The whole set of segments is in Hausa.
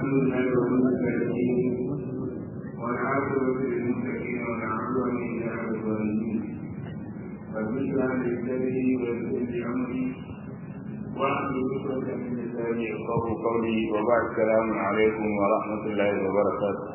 سنة المتقين والعاقبة للمتقين والعدوان إلى الظالمين فبشرى للذي ويسر لأمري واحلل عقدة من لساني يفقهوا قولي وبعد السلام عليكم ورحمة الله وبركاته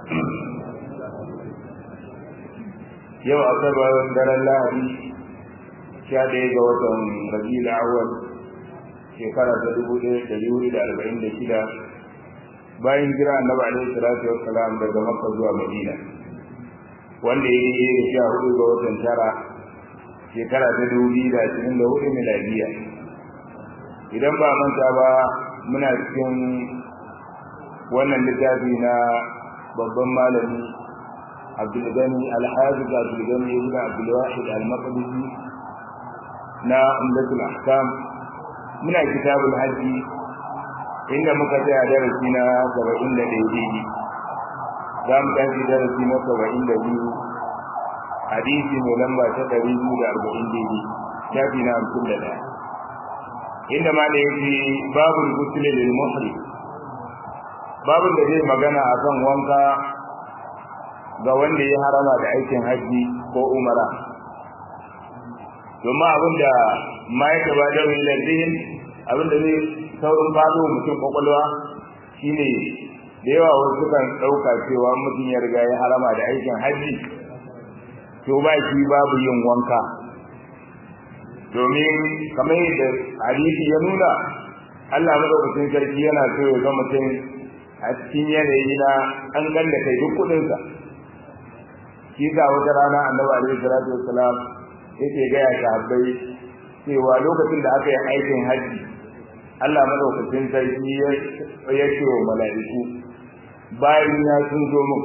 yau asabar daren lahadi sha ɗaya ga watan rabiul awwal shekara ta dubu ɗaya da dubu da arba'in da shida bayan jira annabi alaihi salatu wassalam daga makka zuwa madina wanda ya yi da sha hudu ga watan tara shekara ta dubu biyu da ashirin da hudu miladiya idan ba manta ba muna cikin wannan littafi na babban malami abdulgani alhaji abdulgani ibn abdulwahid al-maqdisi na umdatul ahkam muna kitabul hajji inda muka tsaya darasi na saba'in da daidai za mu tashi darasi na saba'in da biyu hadisi mai lamba ta ɗari biyu da arba'in daidai shafi na hamsin da ɗaya inda ma da yake babu gusulin lil muhrim babun da zai magana akan wanka ga wanda ya harama da aikin haji ko umara domin abin da ma ya gaba da wani zihin abin da zai saurin fado mutum kwakwalwa shine da yawa wasu kan ɗauka cewa mutum ya riga ya harama da aikin haji to ba shi babu yin wanka domin kamar yadda hadisi ya nuna Allah madaukakin sarki yana so ya ga mutum a cikin yanayi na an ganda kai duk kuɗinsa shi ga wata rana annabi alaihi salatu wassalam yake ga ya sahabbai cewa lokacin da aka yi aikin haji Allah madaukakin sarki ya ce wa mala'iku bayan ya sun zo mun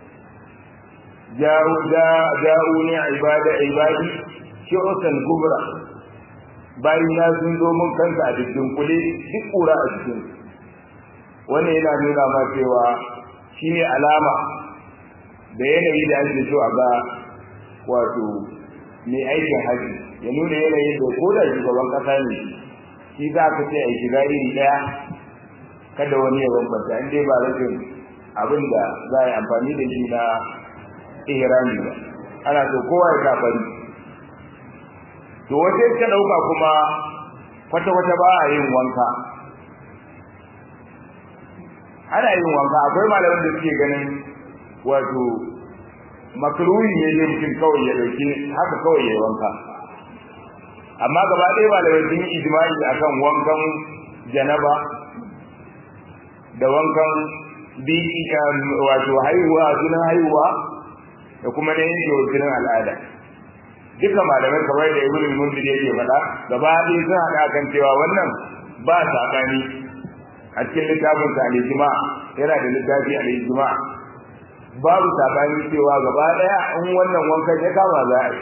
ja'u ja'u ni ibada ibadi shu'san kubra bayan ya sun zo mun kansa a cikin kule duk kura a cikin wannan yana nuna ma cewa shine alama da yanayi da ake so a ga wato mai aikin haji ya nuna yanayin da ko da shugaban kasa ne shi za ka ce a shiga iri ɗaya kada wani ya bambanta in dai ba rashin abin da za a yi amfani da shi na ihrami ba ana so kowa ya kafari to wace ka ɗauka kuma kwata-kwata ba a yin wanka ana yin wanka akwai malaman da suke ganin wato makruhi ne ne mutum kawai ya dauki haka kawai ya wanka amma gaba ɗaya malamai sun yi ijma'i akan wankan janaba da wankan biki wato haihuwa sunan haihuwa da kuma na yin sunan al'ada duka malamai kamar da ibn mundir yake faɗa gaba ɗaya sun haɗa kan cewa wannan ba saɓani a cikin littafin sa al-ijma yana da littafi al-ijma babu sabani cewa gaba daya in wannan wankan ya kama za a yi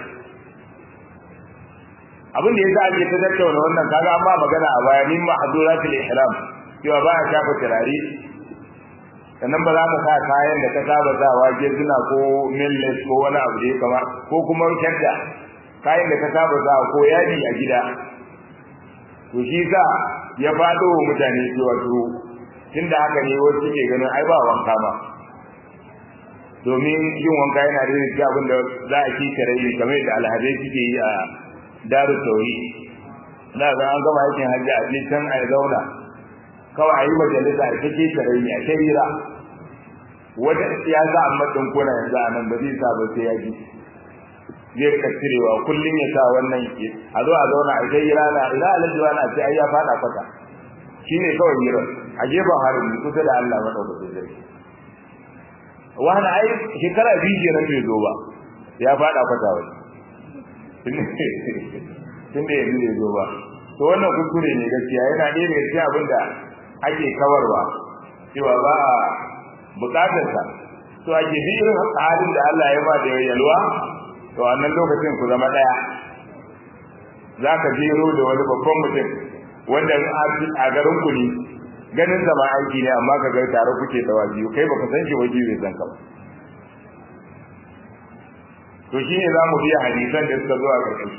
abin da yasa ake ta tattauna wannan kaga an ba magana a baya min mahduratul ihram cewa ba a shafa turare sannan ba za ka sa kayan da ka saba sawa suna ko millet ko wani abu da ya kama ko kuma shadda kayan da ka saba sawa ko yadi a gida to shi sa ya fado wa mutane cewa to tunda haka ne wasu suke ganin ai ba wanka ba domin yin wanka yana da cikin abin da za a ci tare kamar da alhazai suke yi a daru tauri za ga an gama aikin hajji a can a zauna kawai a yi majalisa a take tare a shahira wata siyasa amma ɗin kona yanzu a nan ba zai sa ba sai ya ji zai rika cirewa kullum ya sa wannan ke a zo a zauna a shahira na ila alajuwa na ce ai ya fada kwata shine kawai hirar a gefen harin kusa da Allah madaukakin sarki wani ai shekara biyu kenan bai zo ba ya fada kwata wani tun da yanzu bai zo ba to wannan kuskure ne gaskiya yana ɗaya daga cikin abin da ake kawarwa cewa ba a buƙatar sa to ake bi irin halin da Allah ya ba da yalwa to a nan lokacin ku zama ɗaya za ka jero da wani babban mutum wanda a garin ku ne ganin zama aiki ne amma ka ga tare kuke tsawa biyu kai baka san shi waje bai san ka ba to shine zamu biya hadisan da suka zo a ƙarshe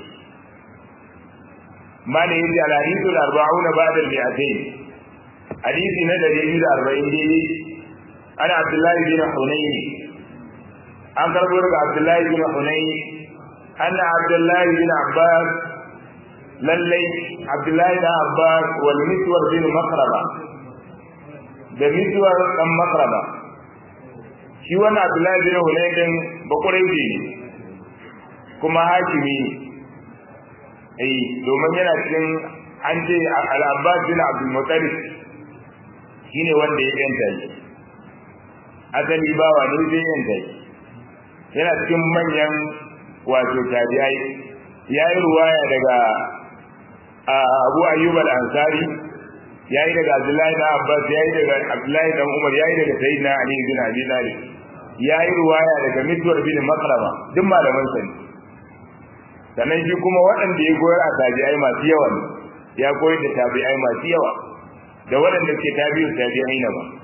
mali yaji al hadithu al arba'una ba'da al mi'atayn hadisi na 140 dai ana abdullahi bin hunayn an karbo daga abdullahi bin hunayn anna abdullahi bin abbas lallai abdullahi bin abbas wal miswar bin makraba da miswar dan makraba shi wannan abdullahi bin hunayn din bakurai ne kuma hakimi ne eh domin yana cikin an ce al-abbas bin abdul muttalib shine wanda ya yanta shi asali bawa ne zai yanta shi yana cikin manyan wato tabi'ai yayi ruwaya daga Abu Ayyub al-Ansari yayi daga Abdullahi da Abbas yayi daga Abdullahi da Umar yayi daga Sayyidina Ali bin Abi Talib yayi ruwaya daga Miswar bin Makrama duk malaman sa ne sannan shi kuma waɗanda ya koyar a tabi'ai masu yawa ne ya koyar da tabi'ai masu yawa da waɗanda ke tabi'u tabi'ai na ba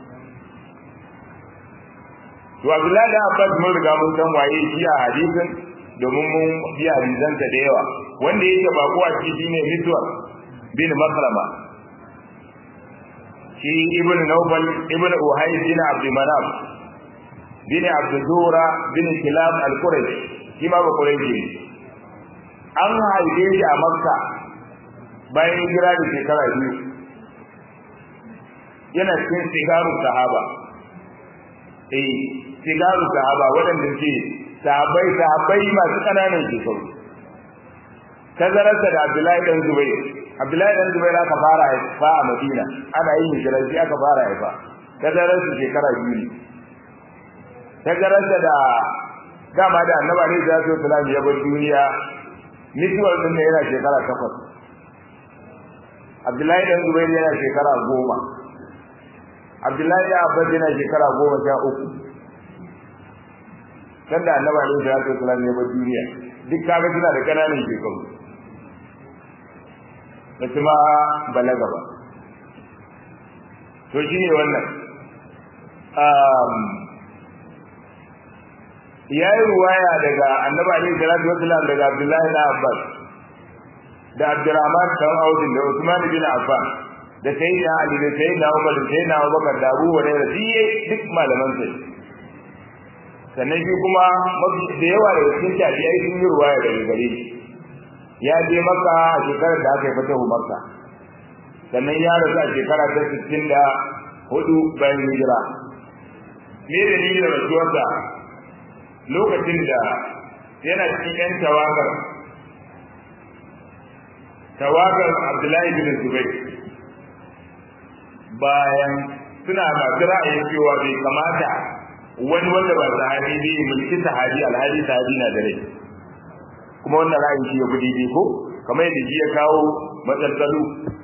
to Abdullahi da Abbas mun riga mun san waye shi a hadisin domin mun bi hadisansa da yawa wanda yake ba kuwa shi shine Miswar bin Makrama shi ibn Nawfal ibn Uhay bin Abd Manaf bin Abd Zura bin Kilab al-Qurashi shi ma ba Quraishi ne an haife shi a Makka bayan hijira da shekara biyu yana cikin sigarun sahaba eh sigaru sahaba waɗanda ke sahabbai sahabbai masu ƙananan shekaru tazararsa da Abdullahi dan Zubair Abdullahi dan Zubair aka fara haifa a Madina ana yin hijira shi aka fara haifa tazararsa shekara biyu ne tazararsa da dama da Annabi alaihi salatu wasallam ya bar duniya mutuwar din ne yana shekara takwas Abdullahi dan Zubair yana shekara goma Abdullahi da Abbas yana shekara goma sha uku dan da Annabi alaihi salatu wasallam ya bar duniya duk kaga suna da kananan shekaru da kuma balaga ba to shine wannan um yayi ruwaya daga Annabi alaihi salatu wasallam daga Abdullahi da Abbas da Abdurrahman dan Auf da Usman bin Affan da sayyidina Ali da sayyidina Umar da sayyidina Abubakar da Abu Hurairah duk malaman sai sannan shi kuma da yawa daga cikin tabi'ai sun yi ruwaya daga gare shi ya je maka a shekarar da aka yi fatahu makka sannan ya rasu a shekara ta sittin da hudu bayan hijira me da ni da rasuwarsa lokacin da yana cikin yan tawagar tawagar abdullahi bin zubair bayan suna masu ra'ayin cewa bai kamata wani wanda ba sahabi ne mulki sahabi alhali sahabi na da rai kuma wannan ra'ayin shi ya fi daidai ko kamar yadda shi ya kawo matsaltsalu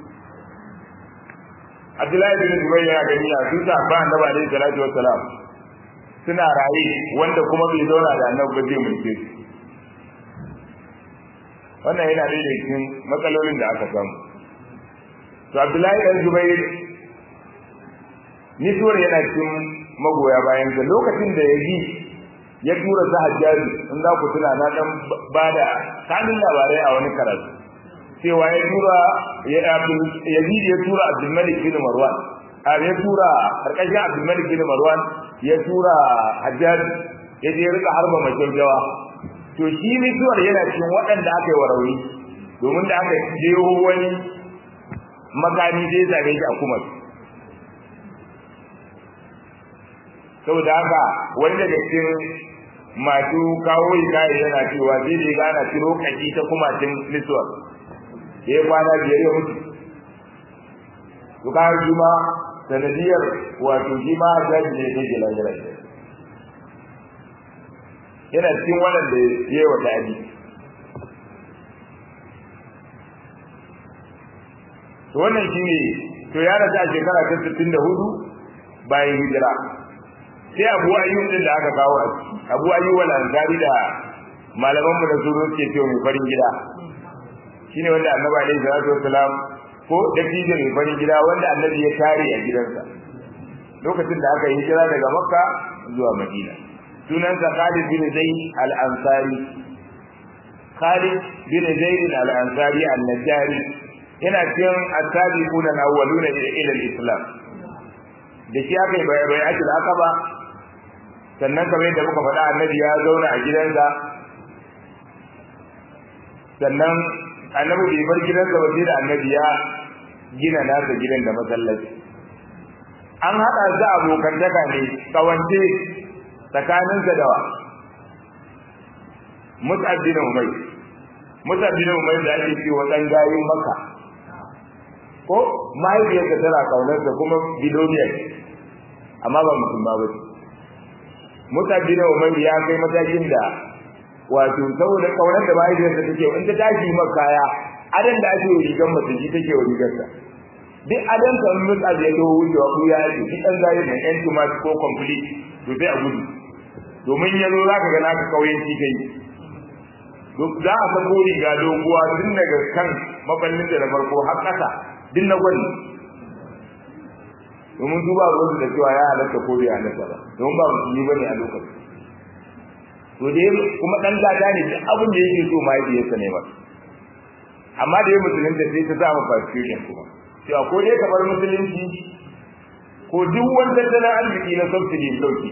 Abdullahi bin Zubair ya gani a su ta ba annabi alaihi salatu wassalam suna raye wanda kuma bai zauna da annabi ba zai mulke su wannan yana da cikin matsalolin da aka samu to Abdullahi bin Zubair nisuwar yana cikin magoya bayan sa lokacin da ya ji ya tura su hajjaji in za ku tuna na dan bada kanin labarai a wani karatu cewa ya tura ya Yazid ya tura Abdul Malik bin Marwan a ya tura karkashin Abdul Malik bin Marwan ya tura hajjaji ya je rika harba majaujawa to shi nisuwar yana cikin waɗanda aka yi wa rauni domin da aka jeho wani makami sai ya same shi a kuma saboda haka wani daga cikin masu kawo hikaye yana cewa sai da ya gana ciro kashi ta kuma cin nisuwar ya kwana biyar ya mutu to ka shi ma sanadiyar wato shi ma jaji ne ta gila gila yana cikin waɗanda ya yi wa daɗi to wannan shi ne to ya rasa a shekara ta sittin da hudu bayan hijira sai abu ayyub din da aka kawo a ciki abu ayyub wal ansari da malaman mu da su ke cewa mai farin gida shine wanda annabi alaihi salatu wassalam ko dattijo mai farin gida wanda annabi ya tare a gidansa lokacin da aka yi hijira daga makka zuwa madina sunansa khalid bin zaid al ansari khalid bin zaid al ansari al najari yana cikin asabiquna al awwaluna ila al islam da shi aka yi bai ake da aka ba sannan kamar yadda muka faɗa annabi ya zauna a gidansa sannan annabi bai bar gidansa ba sai da annabi ya gina nasa gidan da masallaci an haɗa su abokantaka ne kawance tsakaninsa da wa Mus'ab bin Umayr Mus'ab bin Umayr da ake cewa dan gayin Makka ko mahaifiyarsa tana kaunarsa kuma biloniyar amma ba musulma ba ce Mus'ab bin Umayr ya kai matakin da wato saboda kaunar da mahaifiyarsa take in ta tashi maka kaya adan da ake rigar mace shi take wa rigarsa duk adan kan Mus'ab ya zo wucewa ku ya yi duk dan gayin nan yan tumat ko complete to sai a gudu domin yanzu zaka ga naka kauyen shi kai duk za a sako riga doguwa tun daga kan maballin da na farko har ƙasa din na gwani domin su ba ruwansu da cewa ya halatta ko bai halatta ba domin ba musulmi ba ne a lokacin to dai kuma ɗan gada ne duk abin da yake so mahaifiyarsa ne ba amma da ya musulunta sai ta samu persecution kuma cewa ko dai kamar musulunci ko duk wani tattalin arziki na subsidy sauki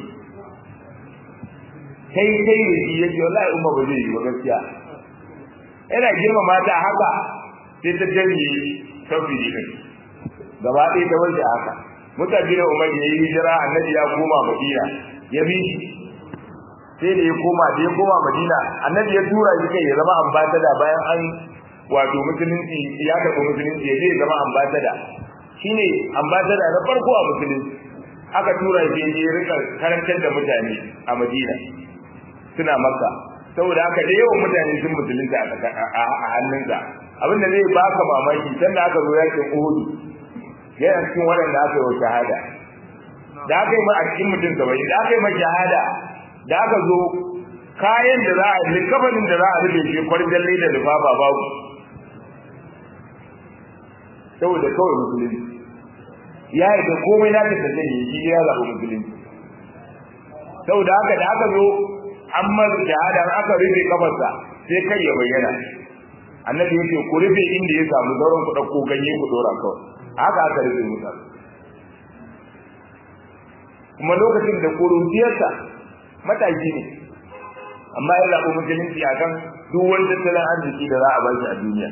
kai kai da shi yake wallahi umma ba zai yi ba gaskiya ina girmama ta haka sai ta janye tauhidi din gaba ɗaya ta wanke haka mutabi da umar ya yi hijira annabi ya koma madina ya bi shi sai da ya koma da ya koma madina annabi ya tura shi kai ya zama ambasada bayan an wato musulunci ya karɓi musulunci ya je ya zama ambasada shine ambasada na farko a musulunci aka tura shi ya rika karantar da mutane a madina suna maka saboda haka da yawan mutane sun musulunta a hannunsa abinda zai baka mamaki sanda aka zo yakin Uhud yana cikin waɗanda aka yi wa shahada da aka yi ma a cikin mutum saba'in da aka yi ma shahada da aka zo kayan da za a yi kafanin da za a rufe shi kwarjalle da lufafa babu saboda kawai musulunci ya yi da komai na ta tafiye shi ya zaɓi musulunci saboda haka da aka zo an masa shahada aka rufe kafarsa sai kai ya bayyana annabi yake ku rufe inda ya samu sauran ku dauko ganye ku dora kawai haka aka rufe musa kuma lokacin da kurutiyarsa mataki ne amma ya zaɓi musulunci a kan duk wani tattalin arziki da za a bashi a duniya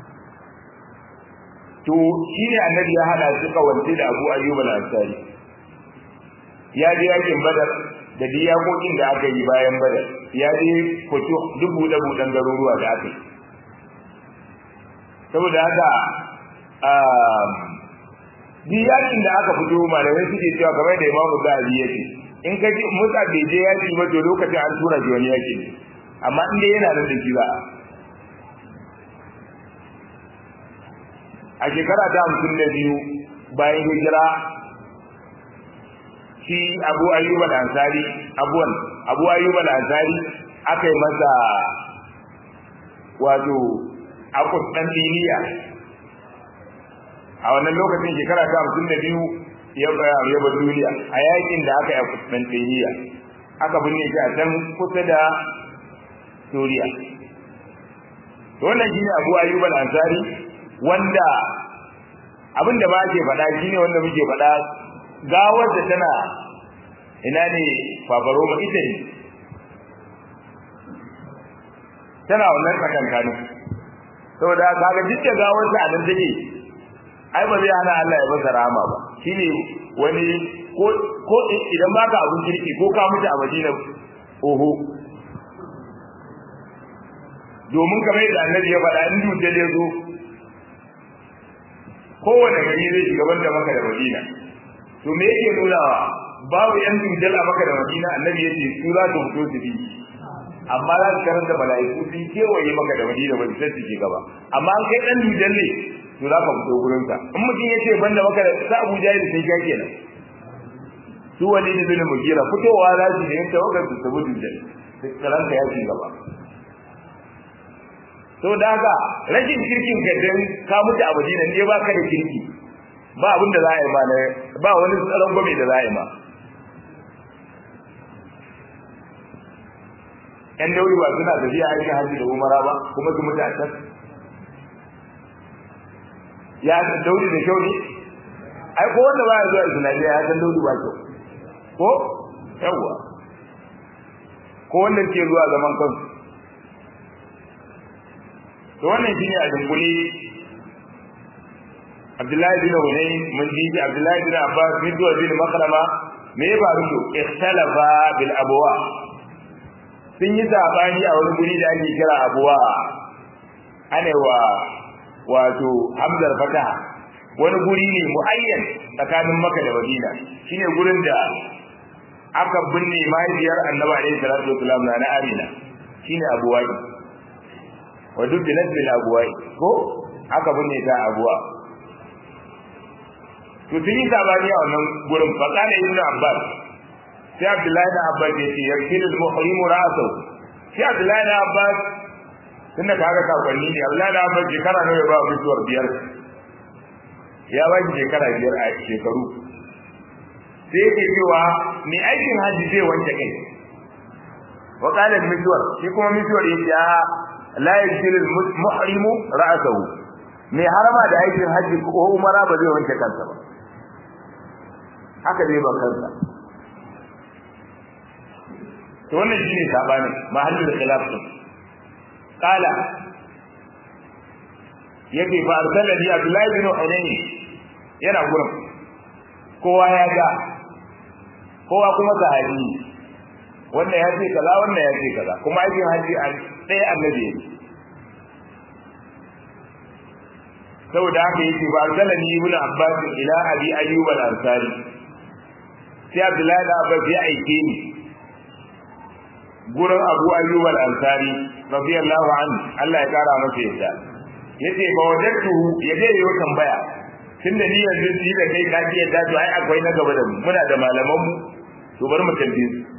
to shi ne annabi ya haɗa su kawance da abu ayyuba al-ansari ya je yakin badar da diyakokin da aka yi bayan badar ya je fito duk buɗe-buɗen garuruwa da aka yi saboda haka diyakin da aka fito malamai suke cewa kamar da imamu zahabi ya ce in ka ji musa bai je yaki ba to lokacin an tura shi wani yaki amma in dai yana nan da shi ba a shekara ta hamsin da biyu bayan hijira shi abu ayyuba da ansari abuwan abu ayyuba da ansari aka yi masa wato akus dan diniya a wannan lokacin shekara ta hamsin da biyu ya ya bar duniya a yakin da aka yi akus dan diniya aka binne shi a can kusa da Suriya wannan shine Abu Ayyub al-Ansari wanda abinda ba ke faɗa shine wanda muke faɗa gawar da tana ina ne fafaroma ita ne tana wannan tsakankanin saboda kaga duk da gawar ta nan take ai ba zai hana Allah ya masa rahama ba shine wani ko ko idan baka abun kirki ko ka mutu a Madina oho domin kamar yadda annabi ya faɗa in dutse ya zo kowane gari zai shiga banda maka da Madina to me yake nunawa babu yan dujal a maka da Madina annabi yace su za su fito su bi amma za su karanta mala'iku sun kewaye maka da Madina ba su sai su gaba amma an kai dan dujal ne to za ka fito gurin sa in mutum yace banda maka da sa Abu Jahil sai ya kenan su wani da bin mugira fitowa za su ne tawagar su tabu dujal sai karanta ya ci gaba to da haka rashin kirkin ka dan ka mutu a Madina ne ba ka da kirki ba abin da za a yi ma ba wani tsaron gwame da za a yi ma yan dauri ba suna tafiya aikin hajji da umara ba kuma su mutu a can ya dauri da kyau ne ai ko wanda baya zuwa islamiyya ya san daudu ba kyau ko yawa ko wanda ke zuwa zaman kansu to wannan shine a dunkule Abdullahi bin Hunayn mun ji Abdullahi bin Abbas bin Zuwa bin Makrama me ya faru to ikhtalafa bil abwa sun yi sabani a wani guri da ake kira abwa ana wa wato hamzar fataha wani guri ne muayyan tsakanin Makka da Madina shine gurin da aka binne mahaifiyar Annabi alaihi salatu wasallam na Amina shine abuwa wa duk da bil abuwa ko aka binne ta abuwa to sun yi sabani a wannan gurin faqala ibnu abbas sai abdullahi da abbas ya ce yakilul muhrimu ra'sahu sai abdullahi da abbas tunda kaga sakonni ne abdullahi da abbas shekara ne ba mutuwar biyar ya ba shi shekara biyar a shekaru sai yake cewa mai aikin hajji zai wanke kai wa qala mutuwar shi kuma mutuwar yace a la yakilul muhrimu ra'sahu mai harama da aikin hajji ko umara ba zai wanke kansa ba haka zai ban kansa to wannan shine sabanin mahallin khilaf din qala yace fa arsalani abdullahi bin hunayn yana gurin kowa ya ga kowa kuma sahabi wannan ya ce kaza wannan ya ce kaza kuma aikin haji an ɗaya annabi ne saboda haka yake ba arsalani ibn abbas ila abi ayyub al-ansari sai abdullahi da abbas ya aike ni gurin abu ayyub al-ansari radiyallahu anhu Allah ya kara masa yadda yace ba wajadtu ya je yau tambaya tunda ni yanzu ni da kai ka ji yadda to ai akwai na gaba da mu muna da malaman mu to bar mu tambaye su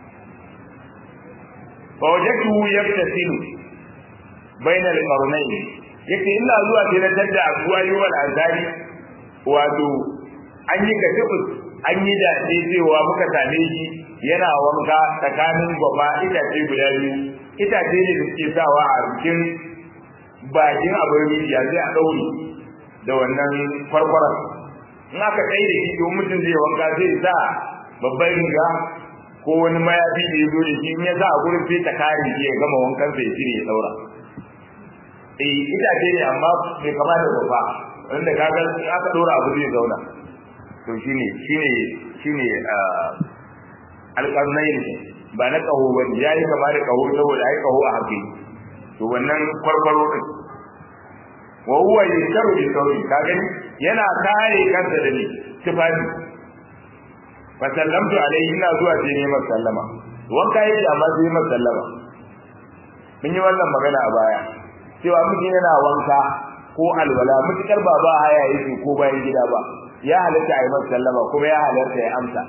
fa wajadtu yaftasilu bayna al-qarnayn yace ina zuwa sai na tadda abu ayyub al-ansari wato an yi katibus an yi da cewa muka same shi yana wanka tsakanin gwaba itace guda biyu itace ne da suke sawa a cikin bakin abin rijiya sai a ɗaure da wannan kwarkwaran in aka kai da shi to mutum zai wanka zai sa babban riga ko wani mayafi da ya zo da shi in ya sa a gurin sai ta kare shi ya gama wankan sai ya cire ya daura eh itace ne amma bai kama da gwaba wanda kaga in aka ɗora abu zai zauna to shine shine shine alƙarnayin ba na ƙaho ba ya yi kama da ƙaho saboda ai ƙaho a haƙi to wannan kwarkwaro din wa huwa yasharu bi sauri ka gani yana kare kansa da ni tufafi fa sallamtu alaihi ina zuwa sai ne masa sallama wanka yake amma sai masa sallama mun yi wannan magana a baya cewa mutum yana wanka ko alwala mutukar ba ba haya yake ko bayan gida ba ya halatta a yi masa sallama kuma ya halatta ya amsa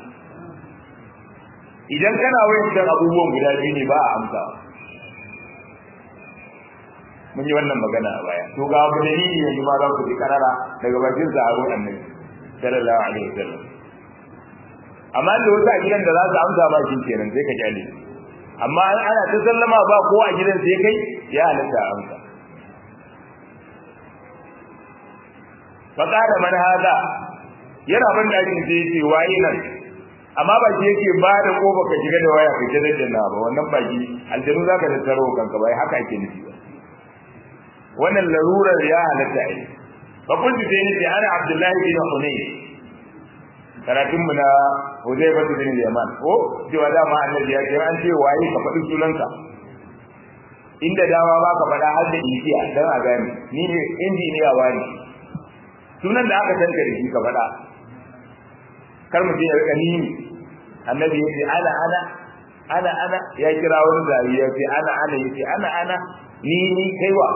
idan kana wayan abubuwan guda biyu ne ba a amsa mun yi wannan magana a baya to ga abu dalili yanzu ma za ku ji karara daga bakin sahabban annabi sallallahu alaihi wasallam amma da wasu a gidan da za su amsa ba shi kenan sai ka kyale amma ana ta sallama ba ko a gidan sai kai ya halatta a amsa faƙada man hada yana ban dakin sai yace waye nan amma ba shi yake ba da ko baka shiga da waya ka jira da ba wannan baki aljanu zaka da taro kanka bai haka ake nufi ba wannan larurar ya halatta ai fa kuntu sai nace ana abdullahi bin hunayn karatun mu na huzaifa bin yaman ko cewa dama annabi ya ce an ce waye ka faɗi sunanka inda dama ba ka faɗa har da igiya dan a gane ni ne injiniya wani sunan da aka tanka da shi ka faɗa kar mu je ya rika ni annabi ya ce ana ana ana ana ya kira wani zari ya ce ana ana ya ce ana ana ni ni kaiwa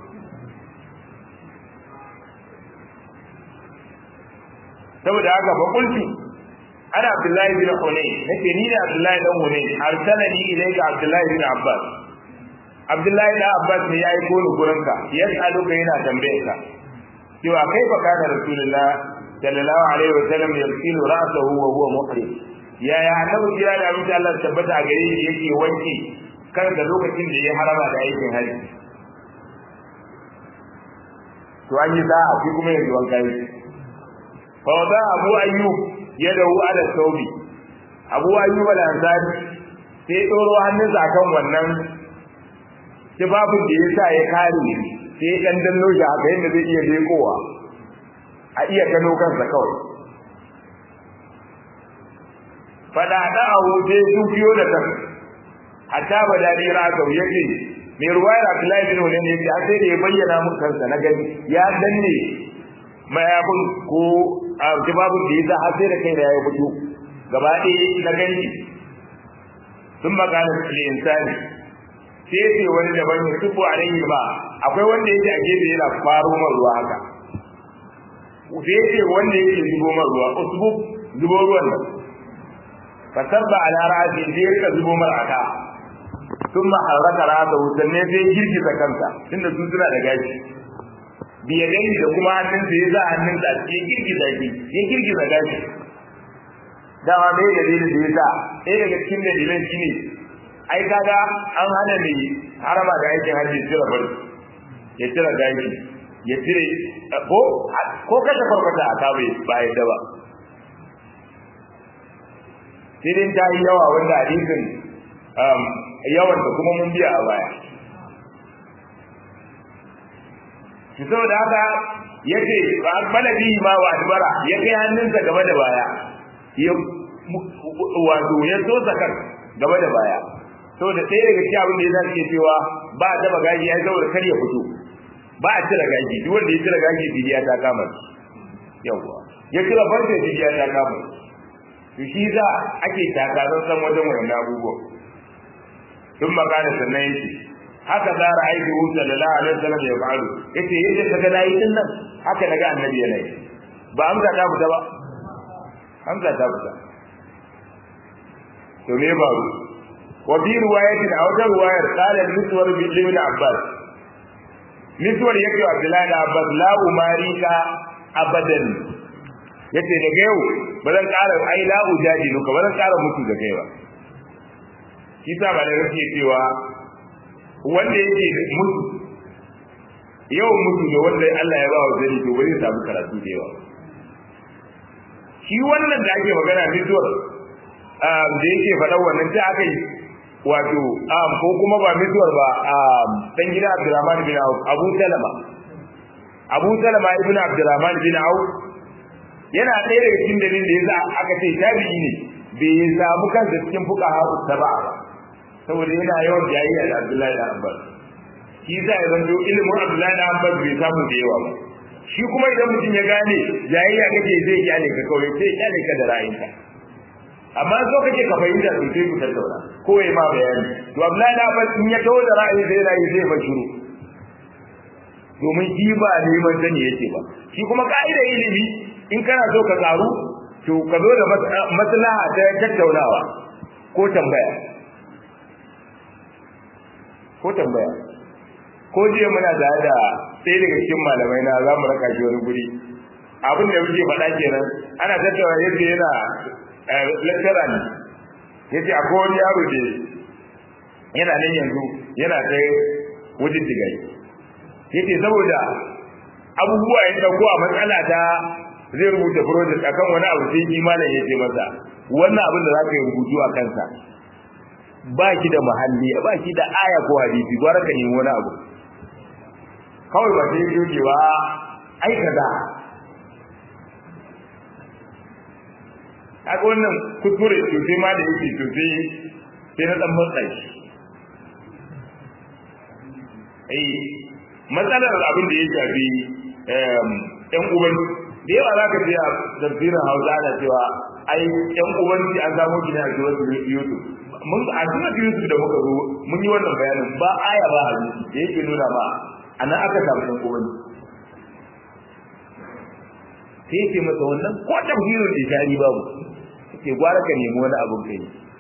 saboda haka fa kulti ana abdullahi bin hunay nake ni ne abdullahi dan hunay arsalani ilayka abdullahi bin abbas abdullahi dan abbas ne ya aiko ni gurinka ya tsalo ka yana tambaye ka cewa kai fa kana rasulullah sallallahu alaihi wa sallam yasilu ra'sahu wa huwa muhrim ya ya annabi ya da mutum Allah tabbata a gare shi yake wanki kan da lokacin da ya harama da aikin haji to an yi sa'a shi kuma yanzu wanka yi fa wada abu ayyub yadahu ala thawbi abu ayyub al-ansari sai doro hannunsa akan wannan tibabin da yasa ya kare sai dan danno shi haka yadda zai iya lekowa a iya gano kansa kawai fada da abu sai su biyo da kan hatta badani raka yake mai ruwayar Abdullahi bin Hulayni yace har sai da ya bayyana mun kansa na gani ya danne mayabun ko jibabun da yasa har sai da kai da ya fito gaba ɗaya na gani sun magana da insani sai ce wani daban ya tubu alaihi ba akwai wanda yake a gefe yana faro man ruwa haka sai ce wanda yake zubo man ruwa usbu zubo ruwan nan fasabba ala ra'si sai ya rika zubo mar aka ثم حرك راسه sanne sai girgiza kansa tunda su suna da gashi biya gani da kuma hannun sa ya za hannun sa ya girgiza shi ya girgiza gashi dama mai dalilin da ya sa ɗaya daga cikin dalilan shi ne ai kaga an hana ne harama da aikin hajji cire bari ya cire gashi ya cire ko ko kashe farfata a kabe ba yadda ba sai dai ta yi yawa wanda hadisin yawan da kuma mun biya a baya shi saboda haka yace ba balabi ma wa adbara ya kai hannunsa gaba da baya ya wato ya so sakar gaba da baya saboda ɗaya daga cikin abin da ya zace cewa ba a taba gaji ya saboda kar ya fito ba a cire gaji duk wanda ya cire gaji bidiya ta kama yawa ya cire farce bidiya ta kama to shi za ake takarar san wajen wannan abubuwan sun magana sannan yake haka za a aiki hu sallallahu alaihi wasallam ya fa'alu yace yadda kaga nayi din nan haka naga annabi yana yi ba amsa ta fita ba amsa ta fita to me ba wa bi riwayatin aw da riwayar qala miswar bi ibn abbas miswar yake abdullahi da abbas la umarika abadan yace daga yau ba zan ƙara ai la ujaji ka ba zan ƙara mutu da kai ba shi sa ba da rake cewa wanda yake mutu yawan mutu da wanda Allah ya ba wa zari to wani samu karatu da yawa shi wannan da ake magana mutuwar da yake faɗa wannan ta aka yi wato ko kuma ba mutuwar ba dan gida Abdurrahman bin Auf Abu Salama Abu Salama ibn Abdurrahman bin Auf yana ɗaya daga cikin dalilin da yasa aka ce tabi'i ne bai samu kansa cikin fuqaha sab'a ba saboda yana yawan jayayya da Abdullahi da Abbas shi za ya zanto ilimin Abdullahi da Abbas bai samu da yawa ba shi kuma idan mutum ya gane jayayya kake zai kyale ka kawai sai kyale ka da ra'ayinka amma so kake ka fahimta to sai ku tattauna ko yayi ma bayani to Abdullahi da Abbas in ya tawo da ra'ayi sai ra'ayi sai ba shiru domin shi ba neman sani yake ba shi kuma ka'ida ilimi in kana so ka karu to ka zo da maslaha ta tattaunawa ko tambaya ko tambaya ko jiya muna da da sai daga cikin malamai na za mu raka shi wani guri abin da muke faɗa kenan ana tattauna yadda yana lecturer ne yace akwai wani yaro da yana nan yanzu yana ta wajen digai yace saboda abubuwa ya dauko a matsala ta zai rubuta project akan wani abu sai imanin ya ce masa wannan abin da za ka yi rubutu a kansa ba ki da mahalli ba ki da aya ko hadisi gwara ka nemi wani abu kawai ba sai yake ba ai kaza kaga wannan kuskure sosai ma da yake sosai sai na dan matsa shi eh matsalar abin da ya shafi yan uban da yawa za ka je a tafsirin hausa ana cewa ai yan ubanci an samu shi ne a zuwa youtube mun a zuwa youtube da muka zo mun yi wannan bayanin ba aya ba hadisi da yake nuna ma anan aka samu yan ubanci sai yake masa wannan ko tafsirin da shari babu yake gwara ka nemi wani abin kai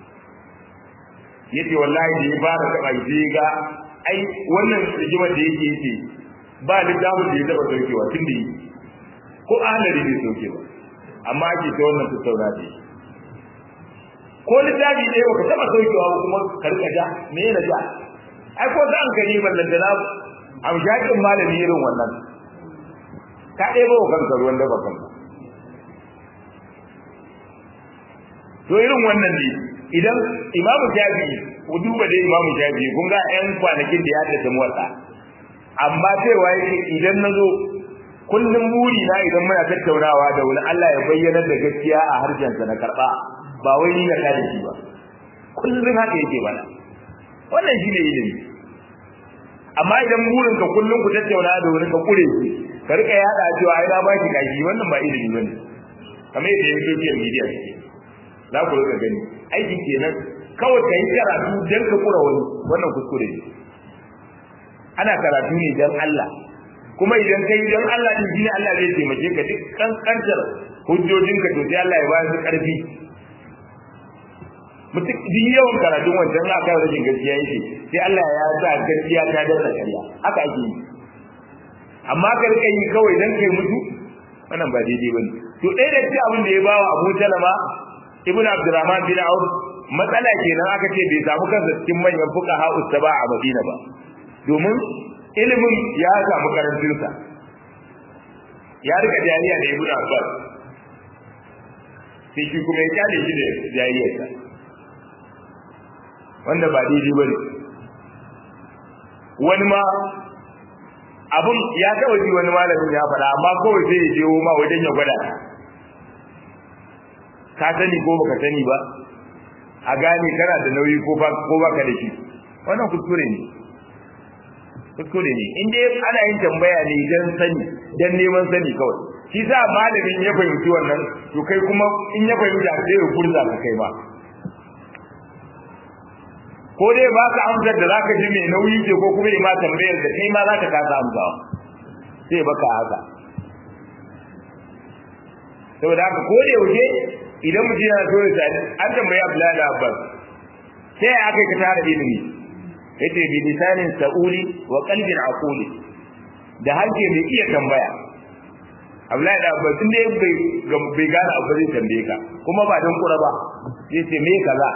yace wallahi da ya fara taba je ga ai wannan rigimar da yake yake ba littafin da ya taba saukewa tun da yi ko ahalari bai sauke ba amma ake ta wannan tattauna da ko littafi ɗaya baka taba saukewa ba kuma ka rika ja me yana ja ai ko za an ka yi ballan da na amshakin malami irin wannan ka ɗaya ba kanka ruwan da ba kanka to irin wannan ne idan imamu shafi'i ku duba da imamu shafi'i kun ga ƴan kwanakin da ya haddace motsa amma cewa yake idan na zo kullum buri na idan muna tattaunawa da wani Allah ya bayyana da gaskiya a harshensa na karba ba wai ni na kada shi ba kullum haka yake bana wannan shine ilimi amma idan burin ka kullum ku tattauna da wani ka kure shi ka rika yada cewa ai na baki kashi wannan ba ilimi bane kamar yadda yake social media ce za ku rika gani aikin kenan kawai ka yi karatu dan ka kura wani wannan kuskure ne ana karatu ne dan Allah kuma idan kai dan Allah din shine Allah zai taimake ka duk kankantar hujjojinka to sai Allah ya ba su karfi mutum duk yawan karatun wancan aka yi rashin gaskiya yake sai Allah ya sa gaskiya ta danna ƙarya haka ake yi amma ka rika yi kawai dan kai mutu wannan ba daidai bane to ɗaya da ce abin da ya bawa Abu Salama Ibn Abdurrahman bin Auf matsala kenan aka ce bai samu kansa cikin manyan fuqaha ustaba a Madina ba domin ilimin ya samu karancinsa ya rika jariya da Ibn Abbas sai shi kuma ya kyale shi da jariyarsa wanda ba daidai ba ne wani ma abin ya taɓa ji wani malamin ya faɗa amma kawai sai ya jewo ma wajen ya gwada ka sani ko baka sani ba a gane kana da nauyi ko ba ko baka da shi wannan kuskure ne kuskure ne in dai ana yin tambaya ne dan sani dan neman sani kawai shi sa malamin ya fahimci wannan to kai kuma in ya fahimta sai ya kurza ka kai ba ko dai ba ka amsar da zaka ji mai nauyi ce ko kuma ma tambayar da kai ma zaka kasa amsawa sai baka haka saboda haka ko da yaushe idan mutum yana so ya sani an tambayi Abdullahi Abbas sai ya aka ka tara ilimi yace bi lisanin sa'uli wa qalbin aquli da hanke mai iya tambaya Abdullahi da Abbas tun da bai bai gane abu zai tambaye ka kuma ba don kura ba zai ce me kaza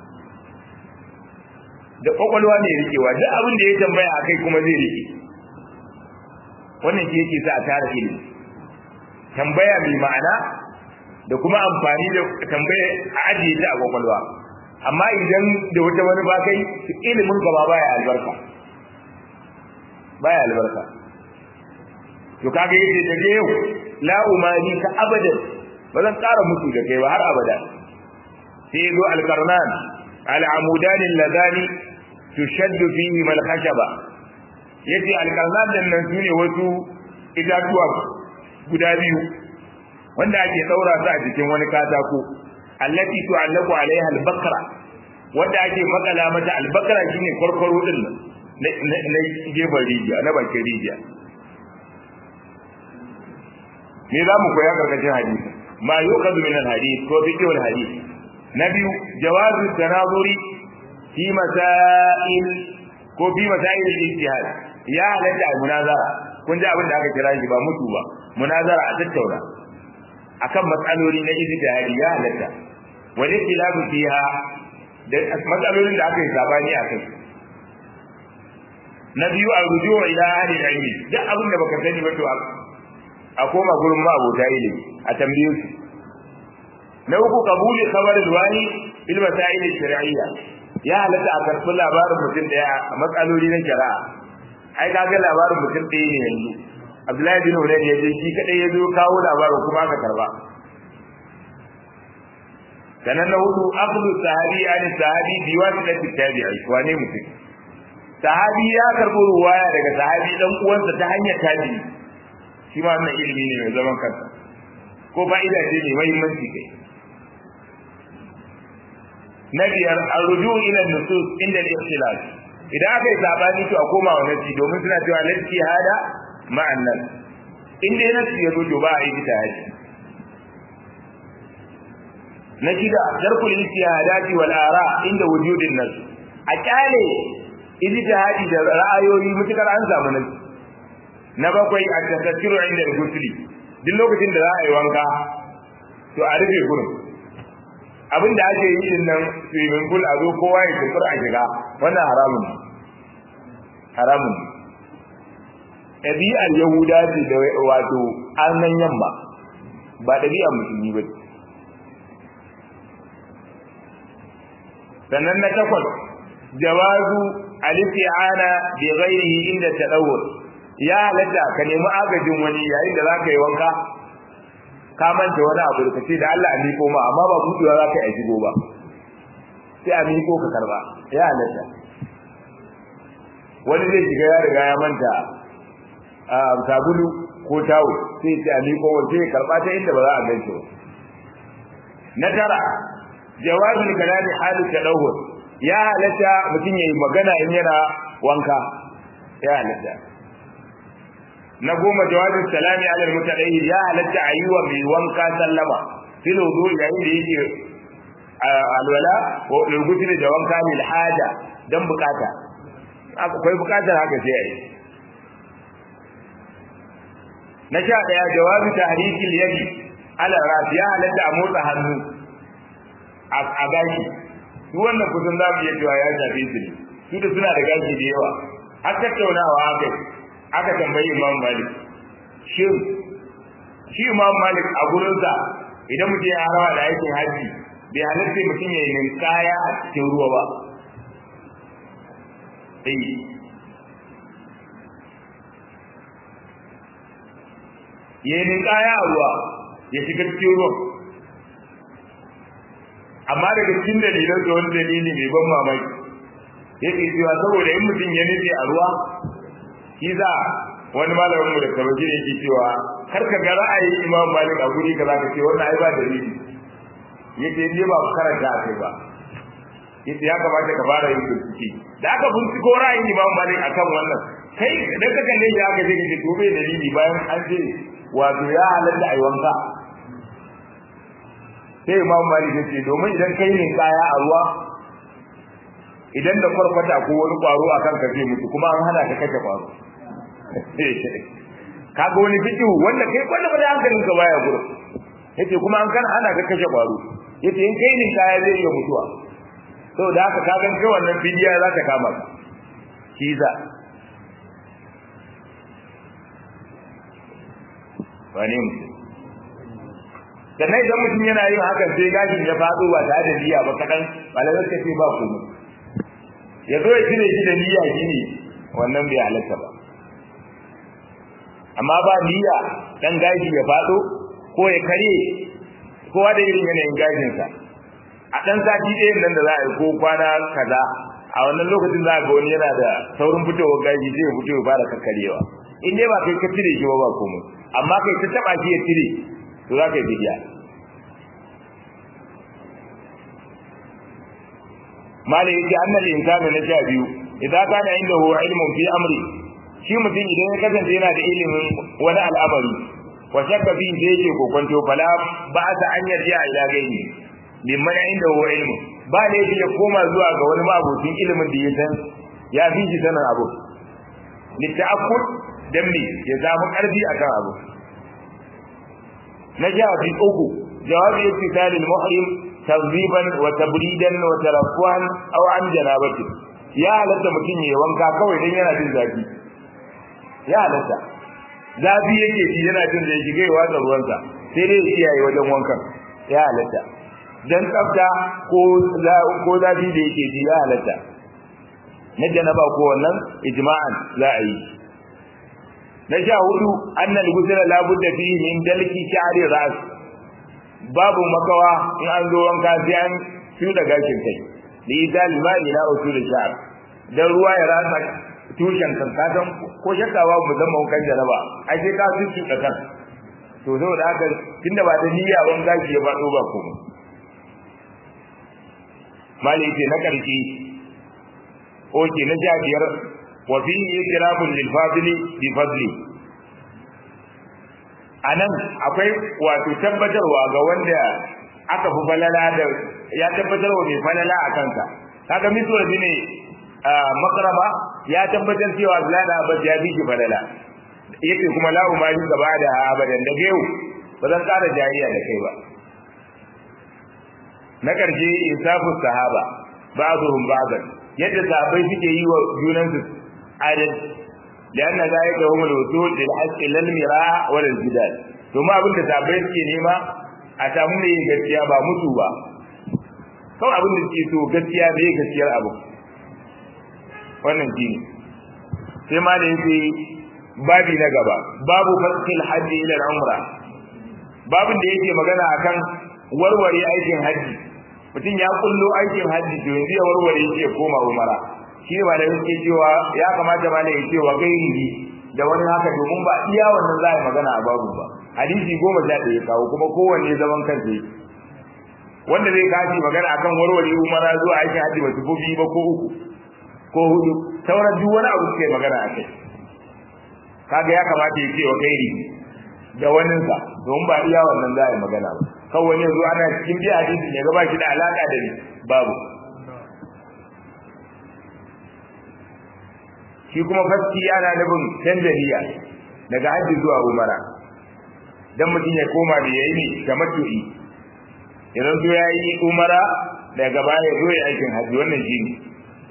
da kwakwalwa ne rikewa duk abin da ya tambaya akai kuma zai rike wannan shi yake sa a tara ilimi tambaya mai ma'ana da kuma amfani da tambaya a ajiye ta a kwakwalwa amma idan da wata wani ba kai ilimin ka ba baya albarka baya albarka to kaga yace daga yau la umani ka abadan ba zan ƙara mutu da kai ba har abada sai zo alkarnan al'amudan alladani tushaddu fihi mal khashaba yace alkarnan din nan sune wasu itatuwa guda biyu wanda ake daura su a jikin wani katako allati tu'allaqu alaiha al-bakra wanda ake makala mata al-bakra shine korkoro din nan na gefen rijiya na bakin rijiya me za mu koya karkashin hadisi ma yuqadu min al-hadith ko fiqh al-hadith na biyu jawazu tanazuri fi masail ko fi masail al-ijtihad ya halatta al-munazara kun ji abin da aka kira shi ba mutu ba munazara a tattauna akan matsaloli na ijtihadi ya halatta wani khilafu fiha da matsalolin da aka yi sabani a kai na biyu a rujuwa ila ahli ilmi duk abin da baka sani ba to a koma gurin ma abota ilimi a tambaye su na uku kabuli khabar alwani bil masail shar'iyya ya halatta a karɓi labarin mutum daya a matsaloli na shari'a ai kaga labarin mutum ɗaya ne yanzu Abdullahi bin Hurairah ya je shi kadai ya zo kawo labarin kuma aka karba sanan na hudu aqlu sahabi an sahabi bi wasitati tabi'i wane mutum sahabi ya karbo ruwaya daga sahabi dan uwansa ta hanyar tabi'i shi ma wannan ilimi ne mai zaman kansa ko fa'ida ce mai muhimmanci kai na biyar arruju ila nusus inda al-ikhtilaf idan aka yi sabani to a koma wa nasi domin suna cewa nasi hada ma'an nan in dai nasi ya zo to ba a yi ta haji na shida jarkul istihadati wal ara inda wujudin nas a kyale ijtihadi da ra'ayoyi mutukar an samu nasi na bakwai a tasattiru inda al-gusli duk lokacin da za a yi wanka to a rufe gurin abin da ake yi din nan swimming pool a zo kowa ya tafi a shiga wannan haramun haramun ɗabi'ar yahuda ce da wato annan yamma ba ɗabi'ar musulmi ba sannan na takwas jawazu al-isti'ana bi ghairihi inda tadawwur ya halatta ka nemi agajin wani yayin da zaka yi wanka ka manta wani abu da kace da Allah a miko ma amma ba buɗewa zaka yi a shigo ba sai a miko ka karba ya halatta wani zai shiga ya riga ya manta a sabulu ko tawo sai sai a miko wani sai karba ta inda ba za a ganci ba na tara jawazul kalami halu tadawwur ya halatta mutum yayi magana in yana wanka ya halatta na goma jawazul salami ala almutadayyi ya halatta ayyuwa mai wanka sallama fil wudu yayin da yake alwala ko luguti da wanka lil haja dan bukata akwai bukatar haka sai ayi na sha daya jawazu tahrikil yadi ala ras ya halatta a motsa hannu a gashi su wannan kusan za mu iya cewa ya shafe su ne su da suna da gashi da yawa har tattaunawa aka aka tambayi imam malik shin shi imam malik a gurinsa idan mutum ya harawa da aikin haji bai halatta mutum ya yi ninkaya a cikin ruwa ba ya yi ninkaya a ruwa ya shiga cikin ruwan amma daga cikin dalilan da wani dalili mai ban mamaki yake cewa saboda in mutum ya nufi a ruwa shi za wani malamin mu da kabaji yake cewa kar ka ga ra'ayin imam malik a guri kaza ka ce wannan ai ba dalili yake ne ba karanta a kai ba yace ya kamata ka fara yin bincike da aka binciko ra'ayin imam malik akan wannan kai idan ka kalle shi aka je ka ce to bai dalili bayan an ce wato ya halatta ai wanka sai imam malik ya ce domin idan kai ne kaya a ruwa idan da farfata ko wani kwaro a kanka zai mutu kuma an hana ka kashe kwaro kaga wani fiki wanda kai kwanda ba da hankalin ka baya gurin yace kuma an kan hana ka kashe kwaro yace in kai ne kaya zai iya mutuwa saboda haka ka gan kai wannan bidiya za ta kama ka kiza wani mutum sannan idan mutum yana yin hakan sai gashin ya faɗo ba tare da niyya ba kaɗan malamai suka ce ba kuma ya zo ya cire shi da niyya shi ne wannan bai halatta ba amma ba niyya dan gashi ya faɗo ko ya karye kowa da irin yanayin gashinsa a ɗan sati ɗayan nan da za a yi ko kwana kaza a wannan lokacin za a ga wani yana da saurin fitowar gashi sai ya fito ya fara kakkarewa in dai ba kai ka cire shi ba ba komai amma kai ta taɓa shi ya cire to za ka yi bidiya malai yake annal insanu na sha biyu idan kana inda huwa ilmun fi amri shi mutum idan ya kasance yana da ilimin wani al'amari wa shakka fi da yake kokonto fala ba ta an yarda ila gaini mimman inda huwa ilmu ba ne ya koma zuwa ga wani mabocin ilimin da ya san ya fi shi sanin abu litta'akkud dan me ya samu karfi akan abu na sha uku jawabi ittisal al-muhrim tazriban wa tabridan wa tarafuhan aw an janabati ya halatta mutum ya wanka kawai dan yana jin zafi ya halatta zafi yake ji yana jin zai shiga ya watsa ruwansa sai dai ya kiyaye wajen wankan ya halatta dan tsafta ko ko zafi da yake ji ya halatta na janaba ko wannan ijma'an za a yi na sha hudu annal gusula la budda fihi min dalki sha'ri ras babu makawa in an zo wanka sai an tuda gashin kai da ita limani na usul sha'r dan ruwa ya rasa tushen kan kasan ko shakkawa mu zama wankan jaraba ai sai ka su da kan to zo da haka tunda ba da niyya ban gashi ya fado ba komai mali ce na karshe oke na sha biyar wa fi ikrabun lil fadli bi fadli anan akwai wato tabbatarwa ga wanda aka fi falala da ya tabbatarwa mai falala a kansa kaga misra ne makaraba ya tabbatar cewa Abdullahi da Abbas ya biki falala yake kuma la umari gaba da abadan da yau ba zan ƙara jariya da kai ba na ƙarshe insafu sahaba ba'dhum ba'dan yadda sahabbai suke yi wa junansu adal لأن ذلك هم الوصول للحق إلى المراء ولا الجدال ثم أبن تتابعي suke nema a samu mai gaskiya ba mutu ba kawai abin da suke so gaskiya da ya gaskiyar abu wannan shi ne sai ma da yake babi na gaba babu fasil hajji ila umra babin da yake magana akan warware aikin hajji mutum ya kullo aikin hajji to yanzu ya warware shi ya koma umara shi ne malamai suke cewa ya kamata malamai ya ce wa gairihi da wani haka domin ba iya wannan za a yi magana a babu ba hadisi goma sha ɗaya kawo kuma kowanne zaman kansa yake wanda zai kashi magana akan warware umara zuwa aikin hajji ba su ko biyu ba ko uku ko hudu sauran duk wani abu suke magana a kai kaga ya kamata ya ce wa gairi da waninsa domin ba iya wannan za a yi magana ba kawai yanzu ana cikin biya hadisi ne ga ba shi da alaka da ni babu shi kuma faski ana nufin canza niyya daga hajji zuwa umara dan mutum ya koma da yayi ne ga matu'i idan zo ya yi umara daga baya ya zo ya aikin hajji wannan shi ne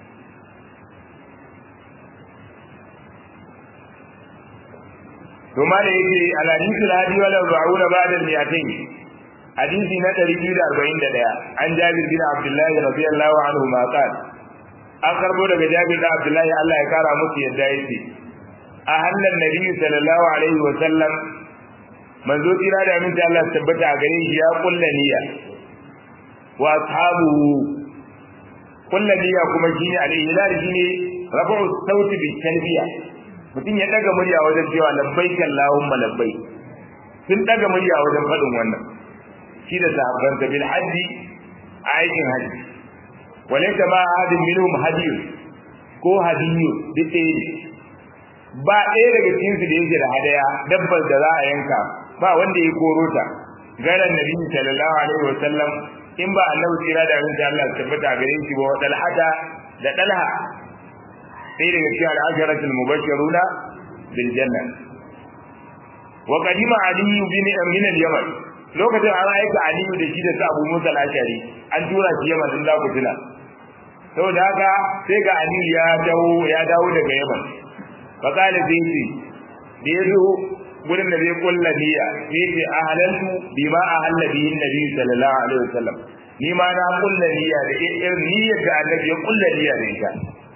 to ma da yake alhadisi alhadi wala ra'una ba'da al-mi'atayn hadisi na 241 an jabir bin abdullahi radiyallahu anhu ma qala an karbo daga jabir bin abdullahi Allah ya kara musu yadda yake a hannan nabi sallallahu alaihi wa sallam manzo tira da aminta Allah tabbata a gare shi ya kulla niyya wa ashabuhu kulla niyya kuma shine al-ihlal shine rafu sauti bi talbiya mutum ya daga murya wajen cewa labbaik Allahumma labbaik sun daga murya wajen faɗin wannan shi da sahabban ta bil hajji a aikin hajji walaysa ma ahadin minhum hadiyun ko hadiyu duk ba ɗaya daga cikin su da yake da hadaya dabbar da za a yanka ba wanda ya koro ta garan nabi sallallahu alaihi wa sallam in ba annabi tsira da abin da Allah ya tabbata gare shi ba wa dalhata da dalha sai daga cikin al'asharatul mubashshiruna bil janna wa qadima ali bin min al-yaman lokacin an aika ali da shi da Abu Musa al-Ashari an tura shi Yaman din za ku tuna saboda haka sai ga ali ya dawo ya dawo daga Yaman fa kale sai ce da yazo gurin da zai kulla niyya sai ce ahalantu bima ahalla bihi nabi sallallahu alaihi wasallam ni ma na kulla niyya da irin niyyar da annabi ya kulla niyya da ita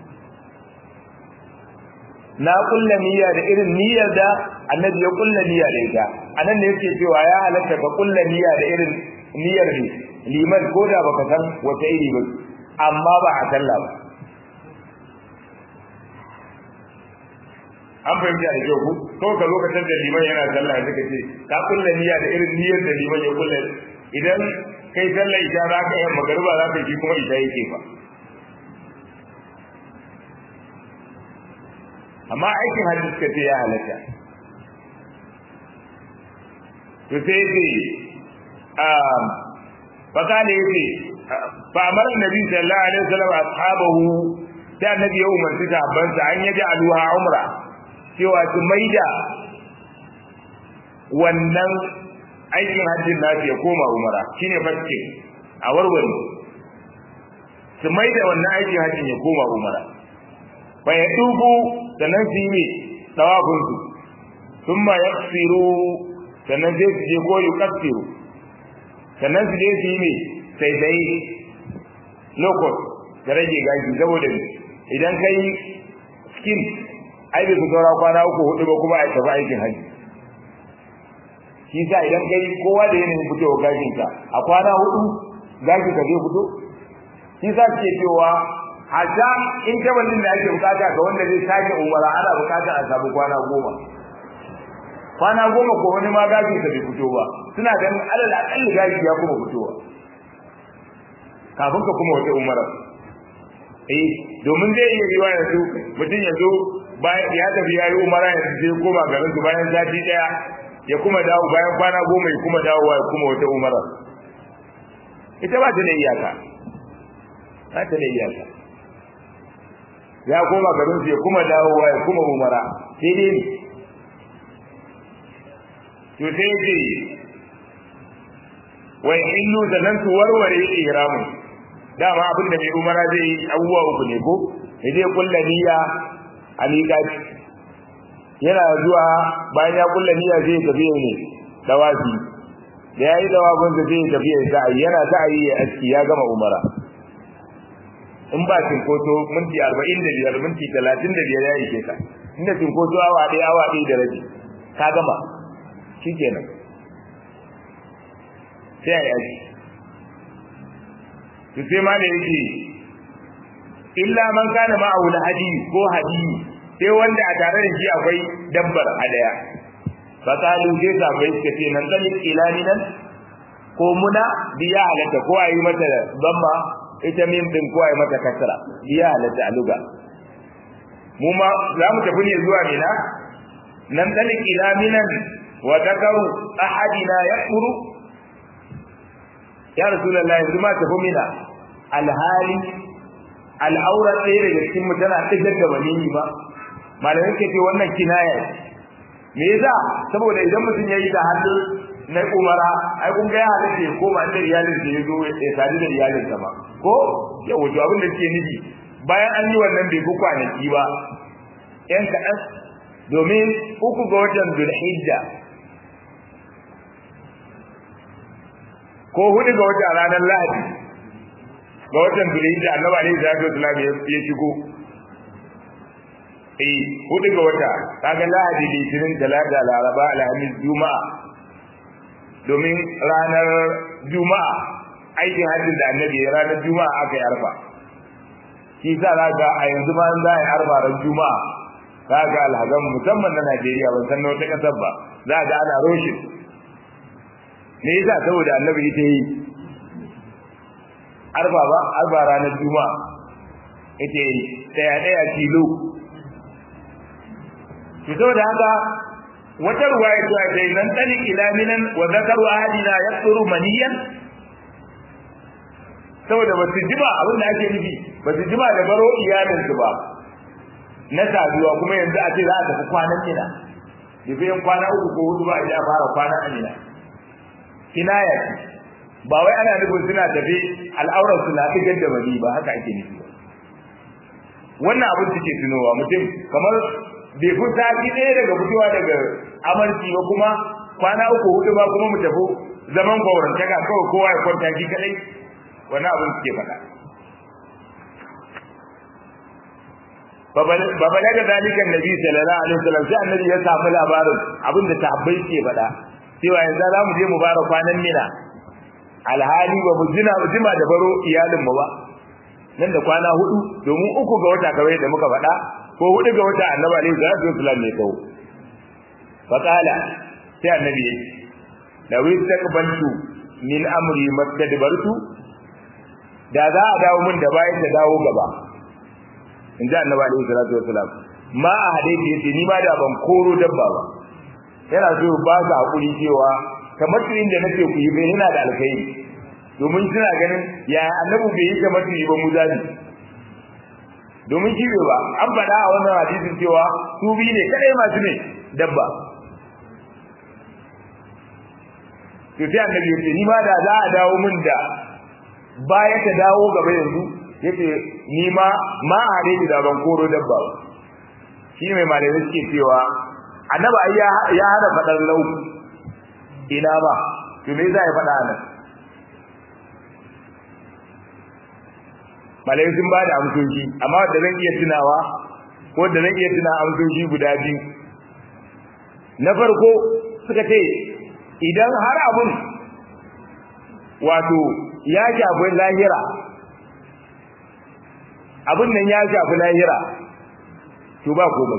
na kulla niyya da irin niyyar da annabi ya kulla niyya da ita anan ne yake cewa ya halatta ka kulla niyya da irin niyyar ne liman ko da baka san wata iri ba amma ba a sallah ba an fahimta da kyau ku ko ka lokacin da liman yana sallah suka ce ka kulla niyya da irin niyyar da liman ya kulla idan kai sallah ita za ka yi magariba za ka yi kuma ita yake fa amma aikin hajji suka ce ya halatta to sai ce fakale yace fa amara nabi sallallahu alaihi wasallam ashabahu sai annabi ya umarci sahabbansa an yaji aluha umra cewa su maida wannan aikin hajjin nasu ya koma umara shine fasike a warware su maida wannan aikin hajjin ya koma umara fa ya dubu sannan su yi ne tawafinsu sun ma ya tsiru sannan sai su je ko yi katsiru sannan su je su yi ne sai sai lokot da rage gashi saboda idan ka yi skin ai bai su saura kwana uku hudu ba kuma a tafi aikin hajji shi sa idan ka yi kowa da yanayin fitowa gashinka a kwana hudu gashi ka zai fito shi sa ke cewa hatta in kabalin da ake bukata ga wanda zai sake umara ana bukata a samu kwana goma kwana goma ko wani ma gashi ka bai fito ba suna ganin alal akalli gashi ya kuma fitowa kafin ka kuma wata umara eh domin zai iya yiwa yanzu mutum ya zo ya tafi ya yi umara ya je koma garin su bayan sati daya ya kuma dawo bayan kwana goma ya kuma dawowa ya kuma wata umara ita ba ta da iyaka ba ta da iyaka ya koma garin su ya kuma dawowa ya kuma umara sai dai to sai ce wai illu da nan su warware ihramin dama abin da mai umara zai yi abubuwa uku ne ko ya je kulla niyya a miƙaci yana zuwa bayan ya kulla niyya zai tafi ne dawafi da ya yi dawafin da zai tafi ya sa'ayi yana sa'ayi ya aski ya gama umara in ba cinkoso minti arba'in da biyar minti talatin da biyar ya ishe ka inda cinkoso awa ɗaya awa ɗaya da rabi ka gama shi kenan sai a yi aji to sai ma da yake illa man kana ma'ahu hadi ko hadi sai wanda a tare da shi akwai dabbar hadaya fa kalu sai sabai suka ce nan kan ilani nan ko muna biya halatta ko ayi mata damma ita min din ko ayi mata kasra biya halatta a luga mu ma za mu tafi ne zuwa mina nan kan ilaminan wa takaru ahadina yaquru ya rasulullahi yanzu ma tafi mina alhali al'aura ɗaya daga cikin mu tana ɗigar da maniyyi ba malamai ke ce wannan kinaya me yasa saboda idan mutum ya yi da hannu na umara ai kun ga ya halatta ya koma inda iyalin da ya zo ya sadu da iyalin ba ko ya wato abin da ke nufi bayan an yi wannan bai fi kwanaki ba yan kaɗan domin uku ga watan zulhijja ko hudu ga wata ranar lahadi ga watan zulhijja annabi alaihi salatu wasallam ya shigo eh hudu ga wata kaga lahadi litinin talata laraba alhamis juma'a domin ranar juma'a aikin hajjin da annabi ya ranar juma'a aka yi arfa shi sa ga a yanzu ma za a yi arfa ran juma'a kaga alhazan musamman na Najeriya ban san na wata kasar ba za ga ana roshin me yasa saboda annabi ita yi arba ba arba ranar juma'a ita yi daya daya kilo to saboda haka wata ruwaya ta ce nan tani ila minan wa zakaru ahadina yaqturu maniyan saboda ba su jima abin da ake nufi ba su jima da baro iyalinsu ba na saduwa kuma yanzu a ce za a tafi kwanan mina bai kwana uku ko hudu ba idan fara kwanan amina kinaya ba wai ana nufin suna tafi al'aurar su na fitar da bani ba haka ake nufi wannan abin suke tunowa mutum kamar bai fi sati ɗaya daga fitowa daga amarci ba kuma kwana uku hudu ba kuma mu tafi zaman kwaurantaka kawai kowa ya kwanta shi kadai wannan abin suke faɗa babala da zalikan nabi sallallahu alaihi wasallam sai annabi ya samu labarin abin da sahabbai ke faɗa cewa yanzu za mu je mu bara kwanan mina alhali ba mu jina jima da baro iyalin mu ba nan da kwana hudu domin uku ga wata kawai da muka faɗa ko hudu ga wata annabi alaihi salatu wasallam ne kawo fa qala sai annabi ya ce law istaqbaltu min amri mastadbartu da za a dawo min da bayan ta dawo gaba in ji annabi alaihi salatu wasallam ma a hadisi yace ni ma da ban koro dabba ba yana so ba su hakuri cewa kamar turin da nake ku yi bai yana da alkhairi domin suna ganin ya annabi bai yi kamar turi ba mu zabi domin shi bai ba an faɗa a wannan hadisin cewa su biyu ne kadai masu ne dabba to sai annabi ya ce ni ma da za a dawo min da baya ta dawo gaba yanzu yace ni ma ma a hadisi da ban koro dabba ba shi mai malamai suke cewa annabi ai ya hada fadar lau ina ba to me zai fada nan malai sun ba da amsoshi amma da zan iya tunawa ko da zan iya tuna amsoshi guda biyu na farko suka ce idan har abun wato ya shafi lahira abun nan ya shafi lahira to ba komai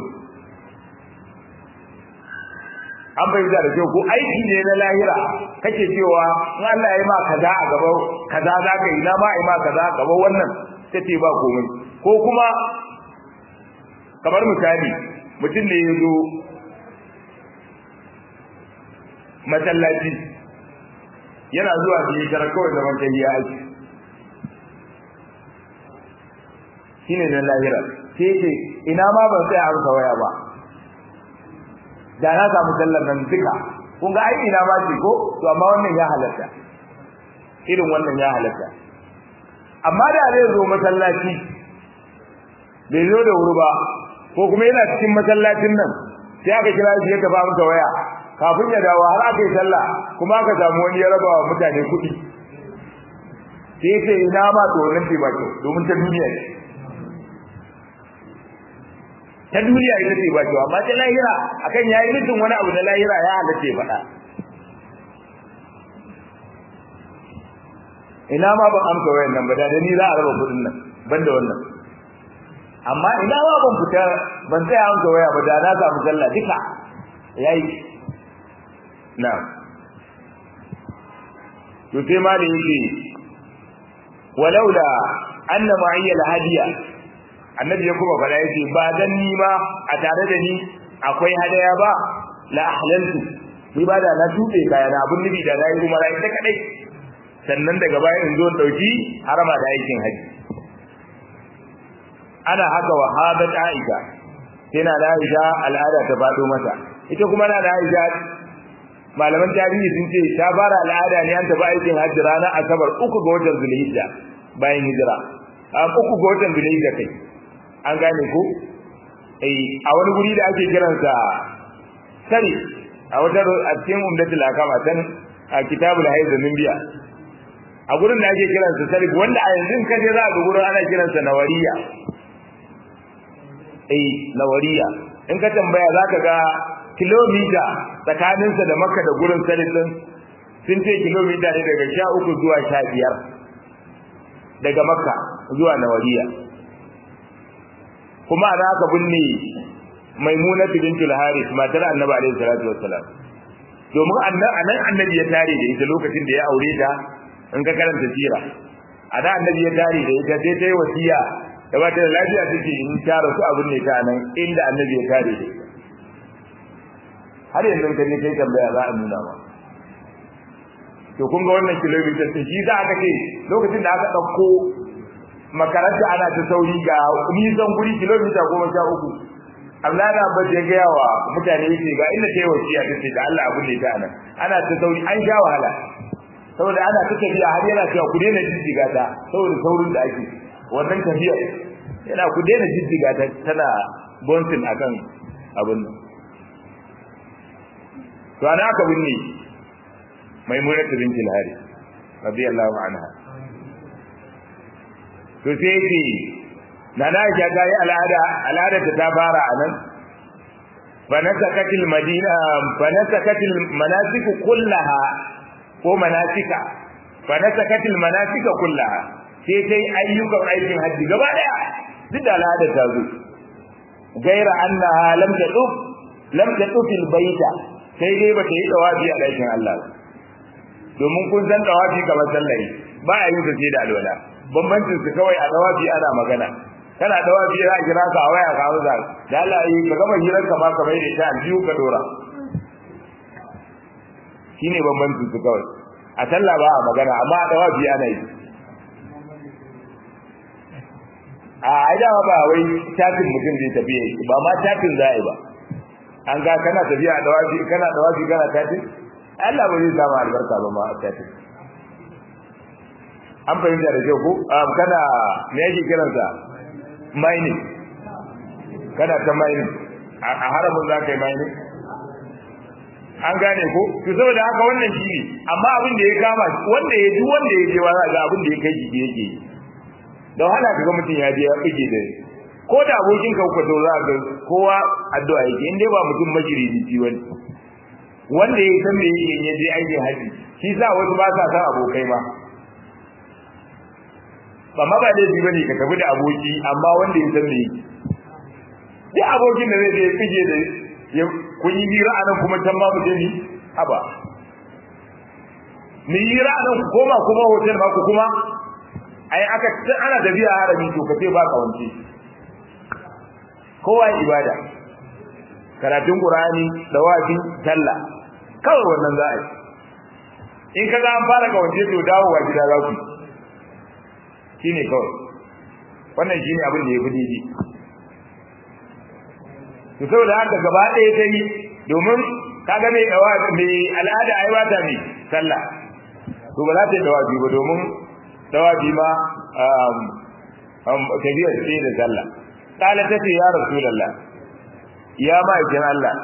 an bai da kyau ko aiki ne na lahira kake cewa in Allah ya yi ma kaza a gaba kaza za ka yi na ma yi ma kaza gaba wannan kace ba komai ko kuma kamar misali mutum ne ya zo masallaci yana zuwa da ya tara kawai zaman kai ya aiki shine na lahira sai ce ina ma ban tsaya amsa waya ba da na samu sallar nan duka kun ga ai ina ma ce ko to amma wannan ya halatta irin wannan ya halatta amma da zai zo masallaci bai zo da wuri ba ko kuma yana cikin masallacin nan sai aka kira shi ya tafi masa waya kafin ya dawo har aka yi sallah kuma aka samu wani ya raba wa mutane kuɗi sai ce ina ma to wannan ce ba kyau domin ta duniya ne ta duniya ita ce ba kyau amma ta lahira akan yayi mutum wani abu na lahira ya halatta ya faɗa ina ma ban amsa wayan nan ba da ni za a raba kudin nan ban da wannan amma ina ma ban fita ban tsaya amsa waya ba da na samu sallah duka yayi na'am to sai ma da yake walaula anna ma'iyya al-hadiya annabi ya kuma fara yace ba dan ni ma a tare da ni akwai hadaya ba la ahlaltu ni ba da na tube kaya na abun nabi da na yi kuma ita kadai sannan daga baya in zo dauki harama da aikin haji ana haka wa hadat aisha sai na da aisha al'ada ta fado mata ita kuma na da aisha malaman tarihi sun ce ta fara al'ada ne an tafi aikin hajji ranar asabar uku ga watan zulhijja bayan hijira a uku ga watan zulhijja kai an gane ko eh a wani guri da ake kiransa sari a wata a cikin umdatul akama tan a kitabul haiz min biya a gurin da ake kiransa sari wanda a yanzu ka je za ga gurin ana kiransa nawariya eh nawariya in ka tambaya zaka ga kilomita tsakaninsa da makka da gurin sarin din sun ce kilomita ne daga sha uku zuwa sha biyar daga makka zuwa nawariya kuma ana aka binne maimuna bintul haris matar annabi alaihi salatu wassalam domin anan annabi ya tare da ita lokacin da ya aure ta in ka karanta sira ana annabi ya tare da ita sai ta yi wasiya da ba ta da lafiya take in ta rasu abin ne ta nan inda annabi ya tare da ita har yanzu ka je kai tambaya za a nuna ma to kun ga wannan kilomita ta shi za ka ce lokacin da aka ɗauko makaranta ana ta sauri ga nisan guri kilomita goma sha uku Allah na ba ya gaya wa mutane yake ga inda ta yi wasiya ta ce da Allah abu ne ta nan ana ta sauri an sha wahala saboda ana ta tafiya har yana cewa ku daina jijjiga ta saboda saurin da ake wannan tafiyar yana ku daina jijjiga ta tana bonsin akan abin nan to ana aka binne maimunatu binti al-hari radiyallahu anha to sai yake na na ja ga al'ada al'ada ta ta fara anan fa nasakatil madina fa nasakatil manasik kullaha ko manasika fa nasakatil manasika kullaha sai sai ayyukan aikin hajji gaba daya duk da al'ada ta zo gaira annaha lam taduf lam taduf al-baita sai dai ba ta yi dawafi a ɗakin Allah domin kun san dawafi kamar sallah ba a yin sa sai da alwala bambancin su kawai a dawafi ana magana kana dawafi za a kira ka a waya ka hausa da Allah yi ka gama hirar ka ba ka mai da ita biyu ka dora shine bambancin su kawai a sallah ba a magana amma a dawafi ana yi a ai da ba wai chatin mutum zai tafi ba ma chatin za a yi ba an ga kana tafiya a dawafi kana dawafi kana tafi Allah ba zai samu albarka ba ma a tafi an fahimta da kyau ko kana me yake kiransa mining kana ta mining a haramun za ka yi mining an gane ko to saboda haka wannan shi ne amma abin da ya kama wanda ya duk wanda ya je wa ga abin da ya kai jiki yake da wahala kaga mutum ya je ya fige da ko da abokin ka ku to za ga kowa addu'a yake in dai ba mutum majiridi wani wanda ya san me yake ya je aikin haji shi sa wasu ba sa san abokai ba ba ma ba laifi bane ka tafi da aboki amma wanda ya san me yake duk abokin da zai je fige da ya kun yi hira anan kuma can ma mutum ni haba mu yi hira anan ku koma kuma hotel ba ku kuma ai aka ana tafiya harami to kace ba ka wance kowa ibada karatun qur'ani dawafi sallah kawai wannan za a yi in kaga an fara ka wance to dawowa gida za ku shine kawai wannan shine abin da ya fi daidai to saboda haka gaba ɗaya ta yi domin kaga mai dawa mai al'ada ai ba ta mai sallah to ba za ta yi dawafi ba domin dawafi ma tafiyar ce da sallah kala ta ce ya rasulallah ya ma'aikin Allah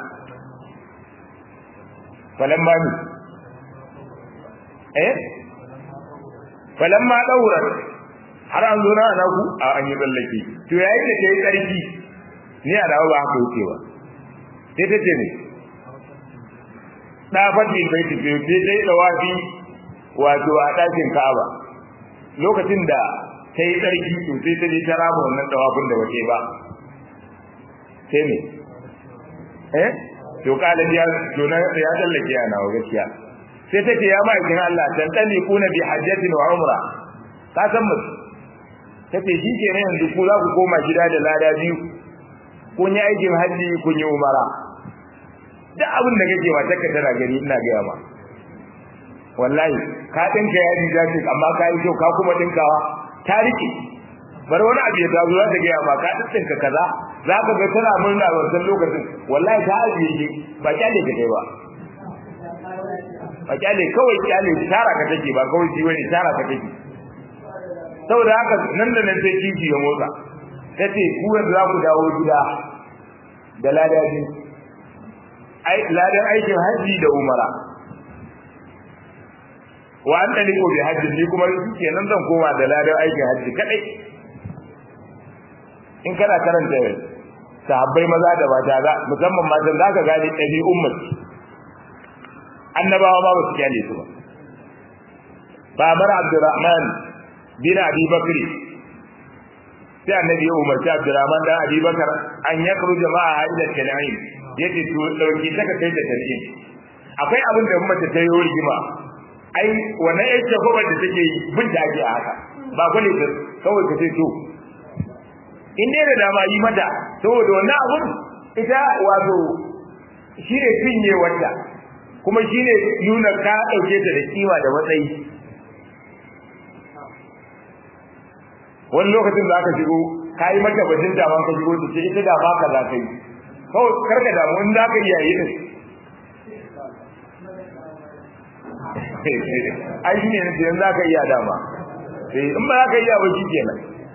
falan ba ni eh falamma daurat har an zo na ana ku a an yi tsallake to yayin da kai tsarki ni a dawo ba haka yake ba sai ta ce ne da fadi bai tafi sai dai dawafi wato a ɗakin Ka'aba lokacin da ta yi tsarki to sai ta je ta raba wannan dawafin da wace ba sai ne eh to kala ya to na ya tsallake yana wa gaskiya sai take ya ma'aikin Allah tantani kuna bi hajjatin wa umra ka san mu tace shi ke ne yanzu ku za ku koma gida da lada biyu kun yi aikin haji kun yi umara duk abin da kake ma taka tana gani ina ga ma wallahi ka dinka yaji zaki amma ka yi kyau ka kuma dinkawa ta rike bar wani abu ya tazo za ta ga ma ka dinka kaza za ka ga tana murna wannan lokacin wallahi ta ajiye ki ba kyale ka kai ba ba kyale kawai kyale tara ka take ba kawai ji wani tara ka take saboda haka nan da nan sai kiji ya motsa tace ku yanzu za ku dawo gida da ladabi ai ladan aikin haji da umara wa an dani ko bi haji ni kuma kenan zan koma da ladan aikin haji kadai in kana karanta sahabbai maza da mata za musamman matan za ka gane ɗabi'un mace annabawa ba su kyale su ba ba mara abdurrahman bin abi bakri sai annabi ya umarci abdurrahman dan abi bakar an ya kuru jama'a ila tan'im yace to dauki ta ka kai da tan'im akwai abin da mace ta yi rigima ai wannan yace ko da take yi bin da ake a haka ba kwale ta kawai ka ce to in dai da dama yi mata saboda wannan abun ita wato shi ne cinye wanda kuma shi ne nuna ka ɗauke ta da kima da matsayi wani lokacin za ka shigo ka yi mata bajin dama ka shigo ta ce ita da ba ka za ka yi kawai karka damu in za ka iya yi ne ai shi ne na ce za ka iya dama in ba za ka iya ba shi kenan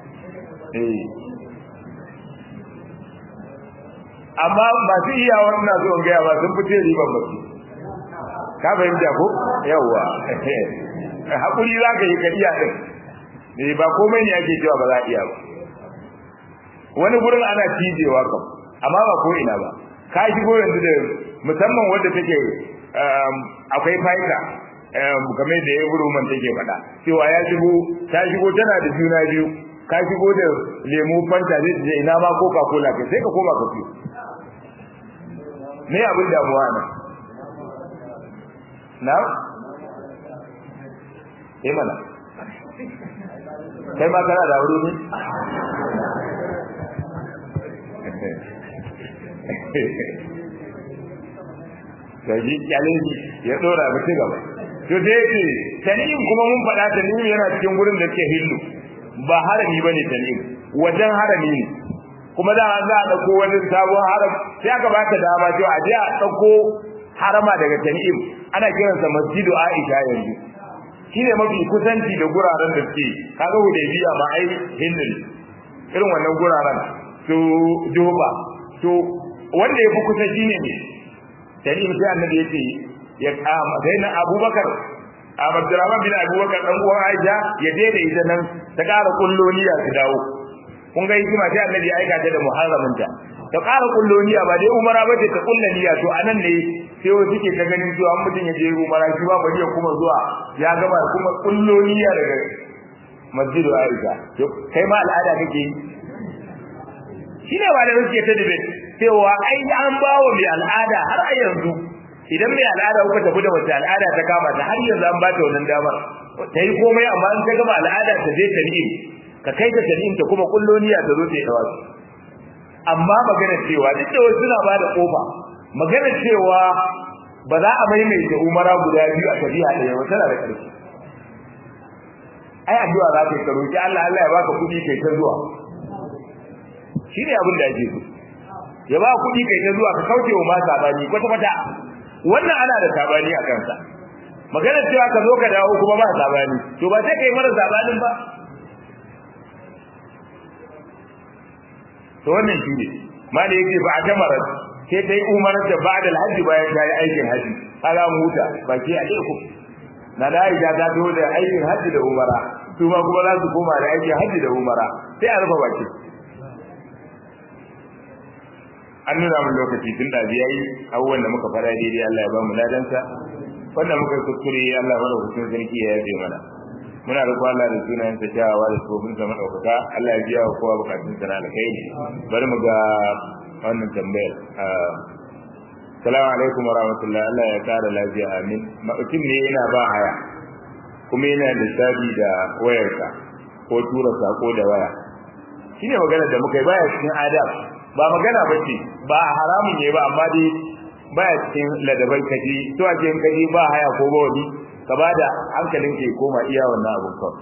amma masu iya wannan zuwan gaya ba sun fice riban ba su ka fahimta ko yawwa hakuri za ka yi ka iya din ne ba komai ne ake cewa ba za a iya ba wani gurin ana cijewa kam amma ba ko ina ba ka shigo yanzu da musamman wanda take akwai fa'ida kamar da ya buru man take faɗa cewa ya shigo ta shigo tana da juna biyu ka shigo da lemu fanta zai je ina ma coca cola kai sai ka koma ka fiyo me abin damuwa ne na eh mana kai ma kana da wuri ne Gaji kyalin ya dora ba ci gaba. To da yake tanim kuma mun faɗa tanim yana cikin gurin da ke hillu ba harami bane tanim wajen harami ne kuma da za a dauko wani sabon haram sai aka baka dama cewa a je a dauko harama daga tanim ana kiransa masjidu Aisha yanzu shine mafi kusanci da guraren da suke kaga Hudaybiya ma ai hillin irin wannan guraren to Juba to wanda ya fi kusa shine ne tanim sai annabi yace ya kama sai na Abubakar Abdurrahman bin Abubakar dan uwan Aisha ya je da ita nan ta ƙara kulloniya su dawo kun ga hikima sai annabi ya aika ta da muharramin ta ta ƙara kulloniya ba dai umara ba ce ta kulla niyya to anan ne sai wasu suke ta ganin cewa an mutum ya je umara shi ba bari ya kuma zuwa ya gama kuma kulloniya daga masjidu Aisha to kai ma al'ada kake yi shine ba da suke ta dabe cewa ai an bawa mai al'ada har a yanzu idan mai al'ada kuka tafi da wata al'ada ta kama ta har yanzu an ba ta wannan damar ta yi komai amma in ta gama al'ada ta je ta ni'im ka kai ta tanim ta kuma kulloniya ta zo ta yi dawa amma magana cewa duk da wasu suna bada kofa magana cewa ba za a maimaita umara guda biyu a tafiya ɗaya ba tana da ƙarfi ai addu'a za ka yi karo ki Allah Allah ya baka kuɗi kai ta zuwa shine abin da ake so ya ba kuɗi kai ta zuwa ka kauce wa ma sabani kwata kwata wannan ana da sabani a kansa magana cewa ka zo ka dawo kuma ba sabani to ba sai kai mara sabanin ba to wannan shi ne ma da yake ba a tamara sai ta yi umarar da ba da alhaji bayan ta yi aikin haji ala muta ba ke a ku na da Aisha ta zo da aikin hajji da umara su ma kuma za su koma da aikin hajji da umara sai a rufe baki an nuna mun lokaci tun da yayi abubuwan da muka fara daidai Allah ya ba mu ladansa wanda muka kuskure Allah mara hukun sarki ya yabe mana muna da Allah da sunayen sa kyawawa da tsofin sa madaukaka Allah ya biya wa kowa bukatun sa na alkhairi bari mu ga wannan tambayar Assalamu alaikum wa rahmatullah Allah ya kara lafiya amin mutum ne yana ba haya kuma yana da sabi da wayarsa ko tura sako da waya shine magana da muka yi baya cikin adab ba magana bace ba haramun ne ba amma dai baya cikin ladabai kaji to a cikin kaji ba haya ko ba wani ka bada hankalin ke koma iya wannan abun kawai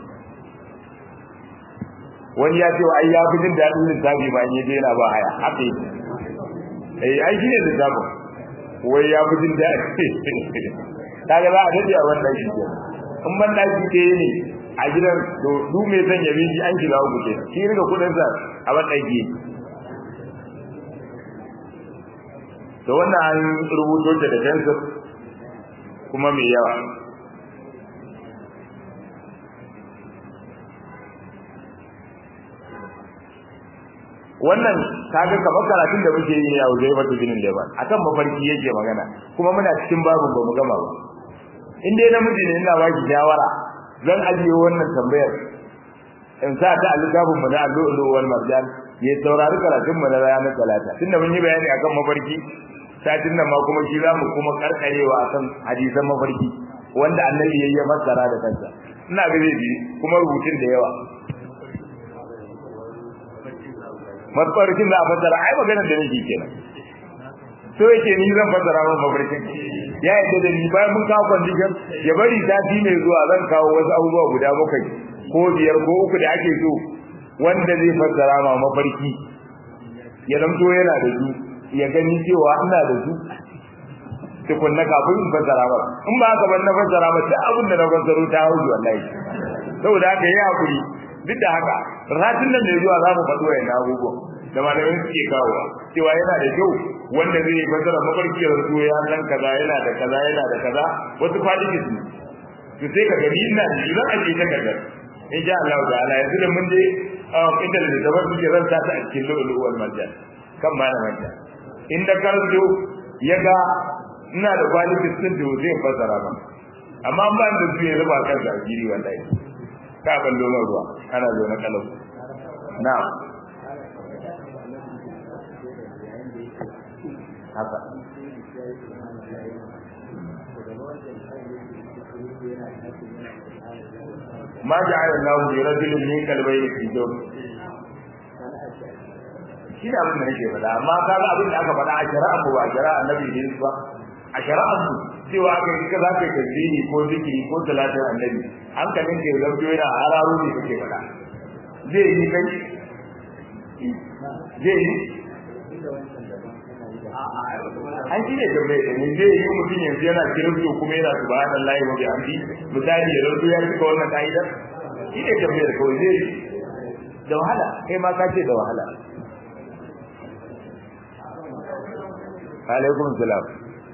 wani ya ce ai ya fi jin daɗin lissafi ba in je yana ba haya haka yake eh ai shine lissafin wai ya fi jin daɗi kaga za a daɗe a wannan shi in ban ɗaki ke ne a gidan to du mai son ya bi an shiga uku ke shi riga kuɗinsa a ban ɗaki to wannan an rubuto ta da fensir kuma mai yawa wannan kaga kamar karatun da muke yi a wajen mata jinin leban akan mafarki yake magana kuma muna cikin babin ba mu gama ba in dai namiji ne ina baki shawara zan ajiye wannan tambayar in sa ta a littafin mu na allu'ulu wal marjan ya saurari karatun mu na ranar talata tunda mun yi bayani akan mafarki satin nan ma kuma shi za mu kuma karkarewa akan hadisan mafarki wanda annabi ya yi fassara da kansa ina ga zai kuma rubutun da yawa mafarkin za a fassara ai magana da nake kenan so yake ni zan fassara min mafarkin ya yadda da ni bayan mun kawo condition ya bari sati mai zuwa zan kawo wasu abubuwa guda bakwai ko biyar ko uku da ake so wanda zai fassara ma mafarki ya zamto yana da su ya gani cewa ina da su tukunna kafin in fassara ba in ba haka ban na fassara ba duk abin da na fassaro ta hauji wallahi saboda haka yi hakuri duk da haka ratin nan mai zuwa za mu faɗo wa yana abubuwan da malamin suke kawowa cewa yana da kyau wanda zai yi fasara mafarki ya rasu ya san kaza yana da kaza yana da kaza wasu fadiki su to sai ka gani ina da zan aje ta kaza in sha Allah ta'ala yanzu da mun je inda da zaba suke ran ta a cikin lulu wal marjan kan ba na manja inda karzo ya ga ina da quality sun da zai fasara ba amma ban da su ya raba kan zagiri wallahi ka ban doma ruwa ana zo na kalau na haka ma ja'ala Allahu li rajulin min qalbayni fi jawf shi da abin da nake faɗa amma kaga abin da aka faɗa a shari'a mu ba shari'a annabi ne ba a shari'a mu cewa aka yi kaza kai tasbihi ko zikiri ko salatin annabi hankalin ke zanto yana hararo ne kake faɗa zai yi kai zai yi an shi ne tambaye da ne zai yi mutum yanzu yana kirsto kuma yana subhanallahi wa bihamdi misali ya zanto ya cika wannan ka'idar shi ne tambayar kawai zai yi da wahala kai ma ka ce da wahala alaikum salam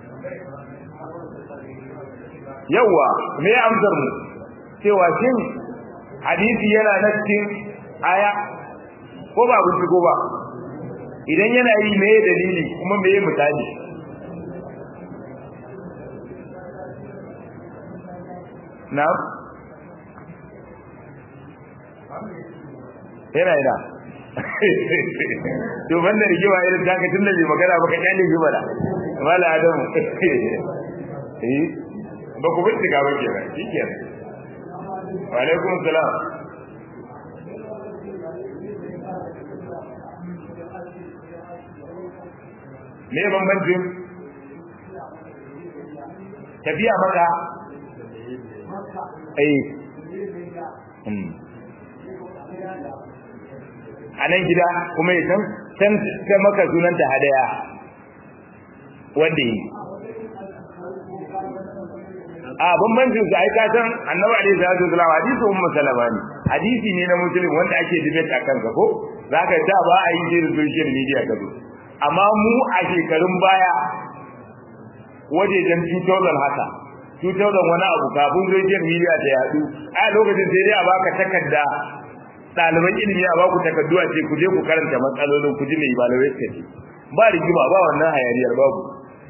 yawa me amsar mu cewa shin hadisi yana na cikin aya ko ba ku ko ba idan yana yi me dalili kuma me misali na yana yana to banda rigewa irin taka tun da bai magana ba ka kyale shi bada mala adamu eh ba ku bincika ba ke ba shi ke wa alaikum salam me bambancin tafiya maka eh a nan gida kuma ya san san ta maka sunanta hadaya wanda yi a bambancin su ai ka san annabi alaihi salatu wasallam hadisi ummu salama ne hadisi ne na muslim wanda ake debate akan ka ko zaka da ba a yi da social media ka zo amma mu a shekarun baya wajejen 2000 haka cutar da wani abu kafin social media ta yadu a lokacin sai dai a baka takarda ɗaliban ilimi a baku takardu a ce ku je ku karanta matsalolin ku ji mai malamai suka ce ba rigima ba wannan hayaniyar babu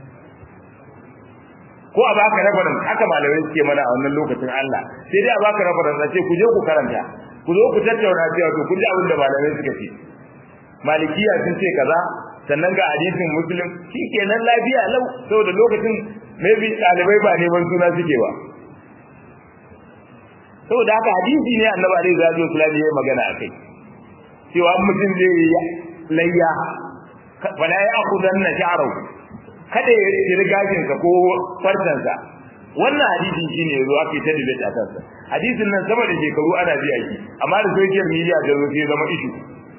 ko a baka rafaran haka malamai suke mana a wannan lokacin Allah sai dai a baka rafaran a ce ku je ku karanta ku zo ku tattauna cewa to kun ji abin da malamai suka ce malikiya sun ce kaza sannan ga hadisin muslim shikenan lafiya lau saboda lokacin maybe ɗalibai ba neman suna suke ba saboda haka hadisi ne annabi alaihi salatu wasallam ya magana akai cewa mutum zai yi layya fala ya akudanna sha'rahu kada ya tsiri gashin sa ko farcen sa wannan hadisi shine yazo ake ta debate akan sa hadisin nan sama da shekaru ana biya shi amma da social media da zo sai zama issue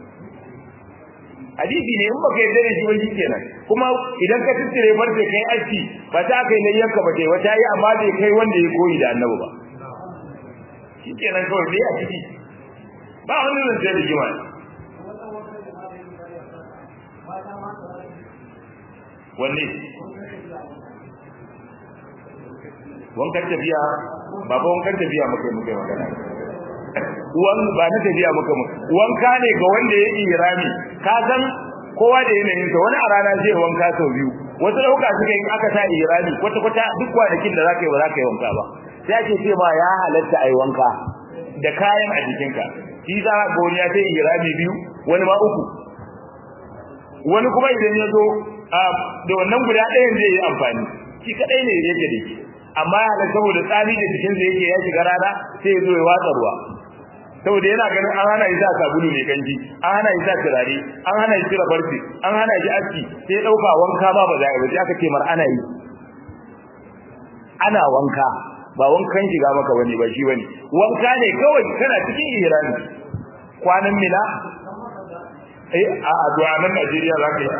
hadisi ne in baka yarda da shi ba kenan kuma idan ka tsire farce kai aski ba ta kai layyanka ba kai wata yi amma bai kai wanda ya koyi da annabi ba shi kenan kawai dai a ciki ba wani zance da jima wanne wankan tafiya ba ba wankan tafiya muka yi muka yi magana wan ba na tafiya muka mu wanka ne ga wanda ya yi rami ka san kowa da yanayin sa wani a rana zai wanka sau biyu wasu dauka suka yi aka sa irani kwata kwata duk kwanakin da zaka yi ba zaka yi wanka ba sai ake ce ma ya halatta ai wanka da kayan a jikinka shi za ga wani ya sai irani biyu wani ma uku wani kuma idan ya zo da wannan guda ɗayan zai yi amfani shi kadai ne yake da shi amma ya halatta saboda tsami da jikin sa yake ya shiga rana sai ya zo ya watsa ruwa saboda yana ganin an hana shi sa sabulu mai kanji an hana shi sa turare an hana shi cire barci an hana shi aski sai ya dauka wanka ba ba za a yi ba sai aka ce mar ana yi ana wanka ba wankan shiga maka bane ba shi bane wanka ne kawai kana cikin ihrami kwanan mina eh a a to a nan Najeriya za ka yi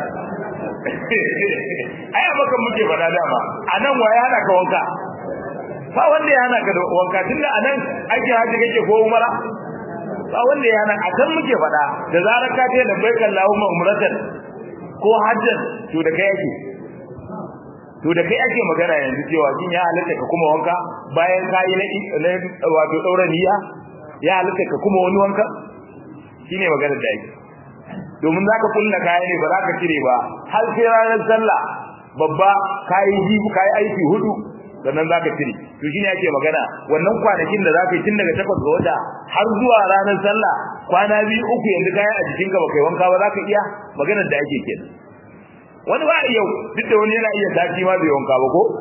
ai a maka muke faɗa dama a nan wa ya hana ka wanka ba wanda ya hana ka wanka tunda a nan ake haji kake ko umara ba wanda ya hana a kan muke faɗa da zarar ka ce da bai kallahu umratan ko hajjan to da kai ake to da kai ake magana yanzu cewa kin ya halatta ka kuma wanka bayan ka yi na wato daura niyya ya halatta ka kuma wani wanka shine maganar da ake domin zaka kulla kaya ne ba za ka cire ba har sai ranar sallah babba kayi ji kayi aiki hudu sannan zaka cire to shine ake magana wannan kwanakin da zaka yi tun daga takwas ga wata har zuwa ranar sallah kwana biyu uku yanzu kayan a jikinka ba kai wanka ba zaka iya maganar da ake kenan wani ba yau duk da wani yana iya sati ma bai wanka ba ko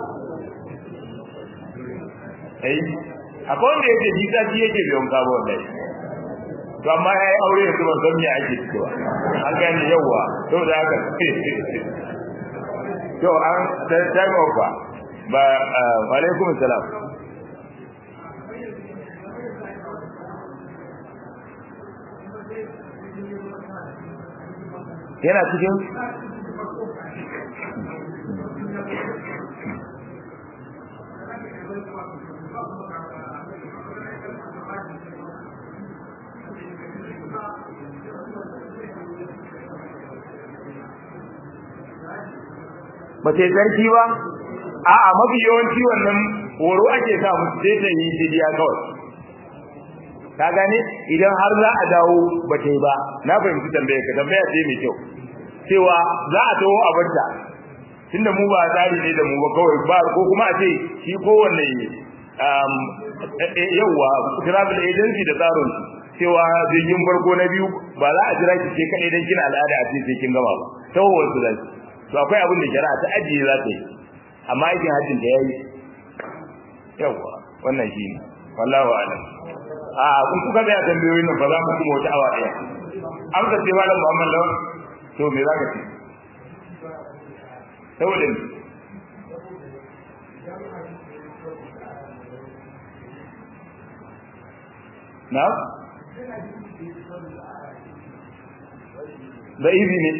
eh akwai wanda yake ji sati yake bai wanka ba wallahi to amma yayi aure da kuma san me ake cewa an gane yawa to da haka to an time of ba wa alaikum salam yana cikin ba ta sarki ba a'a mafi yawanci wannan horo ake sa musu sai ta yi fidiya kawai ka gane idan har za a dawo ba ta yi ba na fahimci tambaya ka tambaya ce mai kyau cewa za a taho a barta tunda mu ba tsari ne da mu ba kawai ba ko kuma a ce shi kowanne yauwa travel agency da tsarin cewa jirgin farko na biyu ba za a jira ki ce kaɗai don kina al'ada a ce sai kin gama ba tawowar su zai to akwai abin da shari'a ta ajiye za ta yi amma aikin hajjin da yayi yawa wannan shi ne wallahu a'lam a kun kuka ga tambayoyin nan ba za mu kuma wata awa ɗaya an ka ce malam Muhammad lawan to me za ka ce saboda ni na da izi ne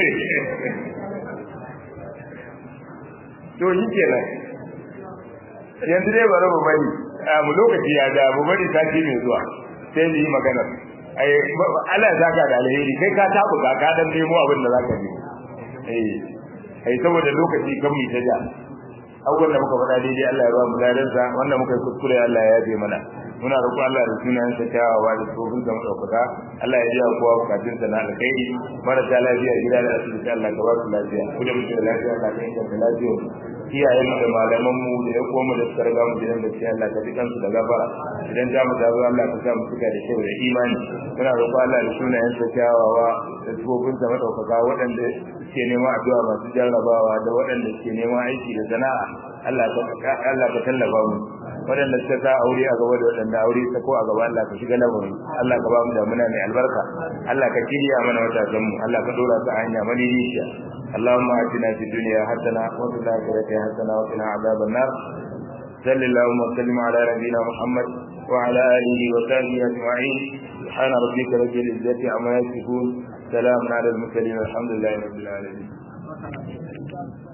to shi kenan yanzu dai bari mu bari mu lokaci ya da mu bari sati mai zuwa sai mu yi magana ai Allah ya saka da alheri kai ka tabu ka ka dan nemo abin da zaka nemo eh ai saboda lokaci kan mu ta ja abubuwan da muka faɗa daidai Allah ya ba mu ladansa wanda muka yi kuskure Allah ya yafe mana muna roƙon Allah da sunayen sa kyawawa da tsofin sa madaukaka Allah ya ji kowa bukatun sa na alkhairi marasa lafiya gida da asibiti Allah ka ba su lafiya ku da muke da lafiya Allah ka inganta lafiya iyayen mu da malaman mu da ya koma da suka riga mu gidan da sai Allah ka ji kansu da gafara idan ta mu tazo Allah ka sa mu suka da kyau da imani muna roƙon Allah da sunayen sa kyawawa da tsofin sa madaukaka waɗanda suke neman addu'a masu jarrabawa da waɗanda suke neman aiki da sana'a Allah ka Allah ka tallafa mu waɗanda suka sa aure a gaba da waɗanda aure ta ko a gaba Allah ka shiga lamarin Allah ka ba mu damuna mai albarka Allah ka kiriya mana watasan mu Allah ka dora ta hanya madidiciya اللهم آتنا في الدنيا حسنة وفي الآخرة حسنة وقنا عذاب النار صل اللهم وسلم على نبينا محمد وعلى آله وصحبه أجمعين سبحان ربك رب العزة عما يصفون سلام على المرسلين الحمد لله رب العالمين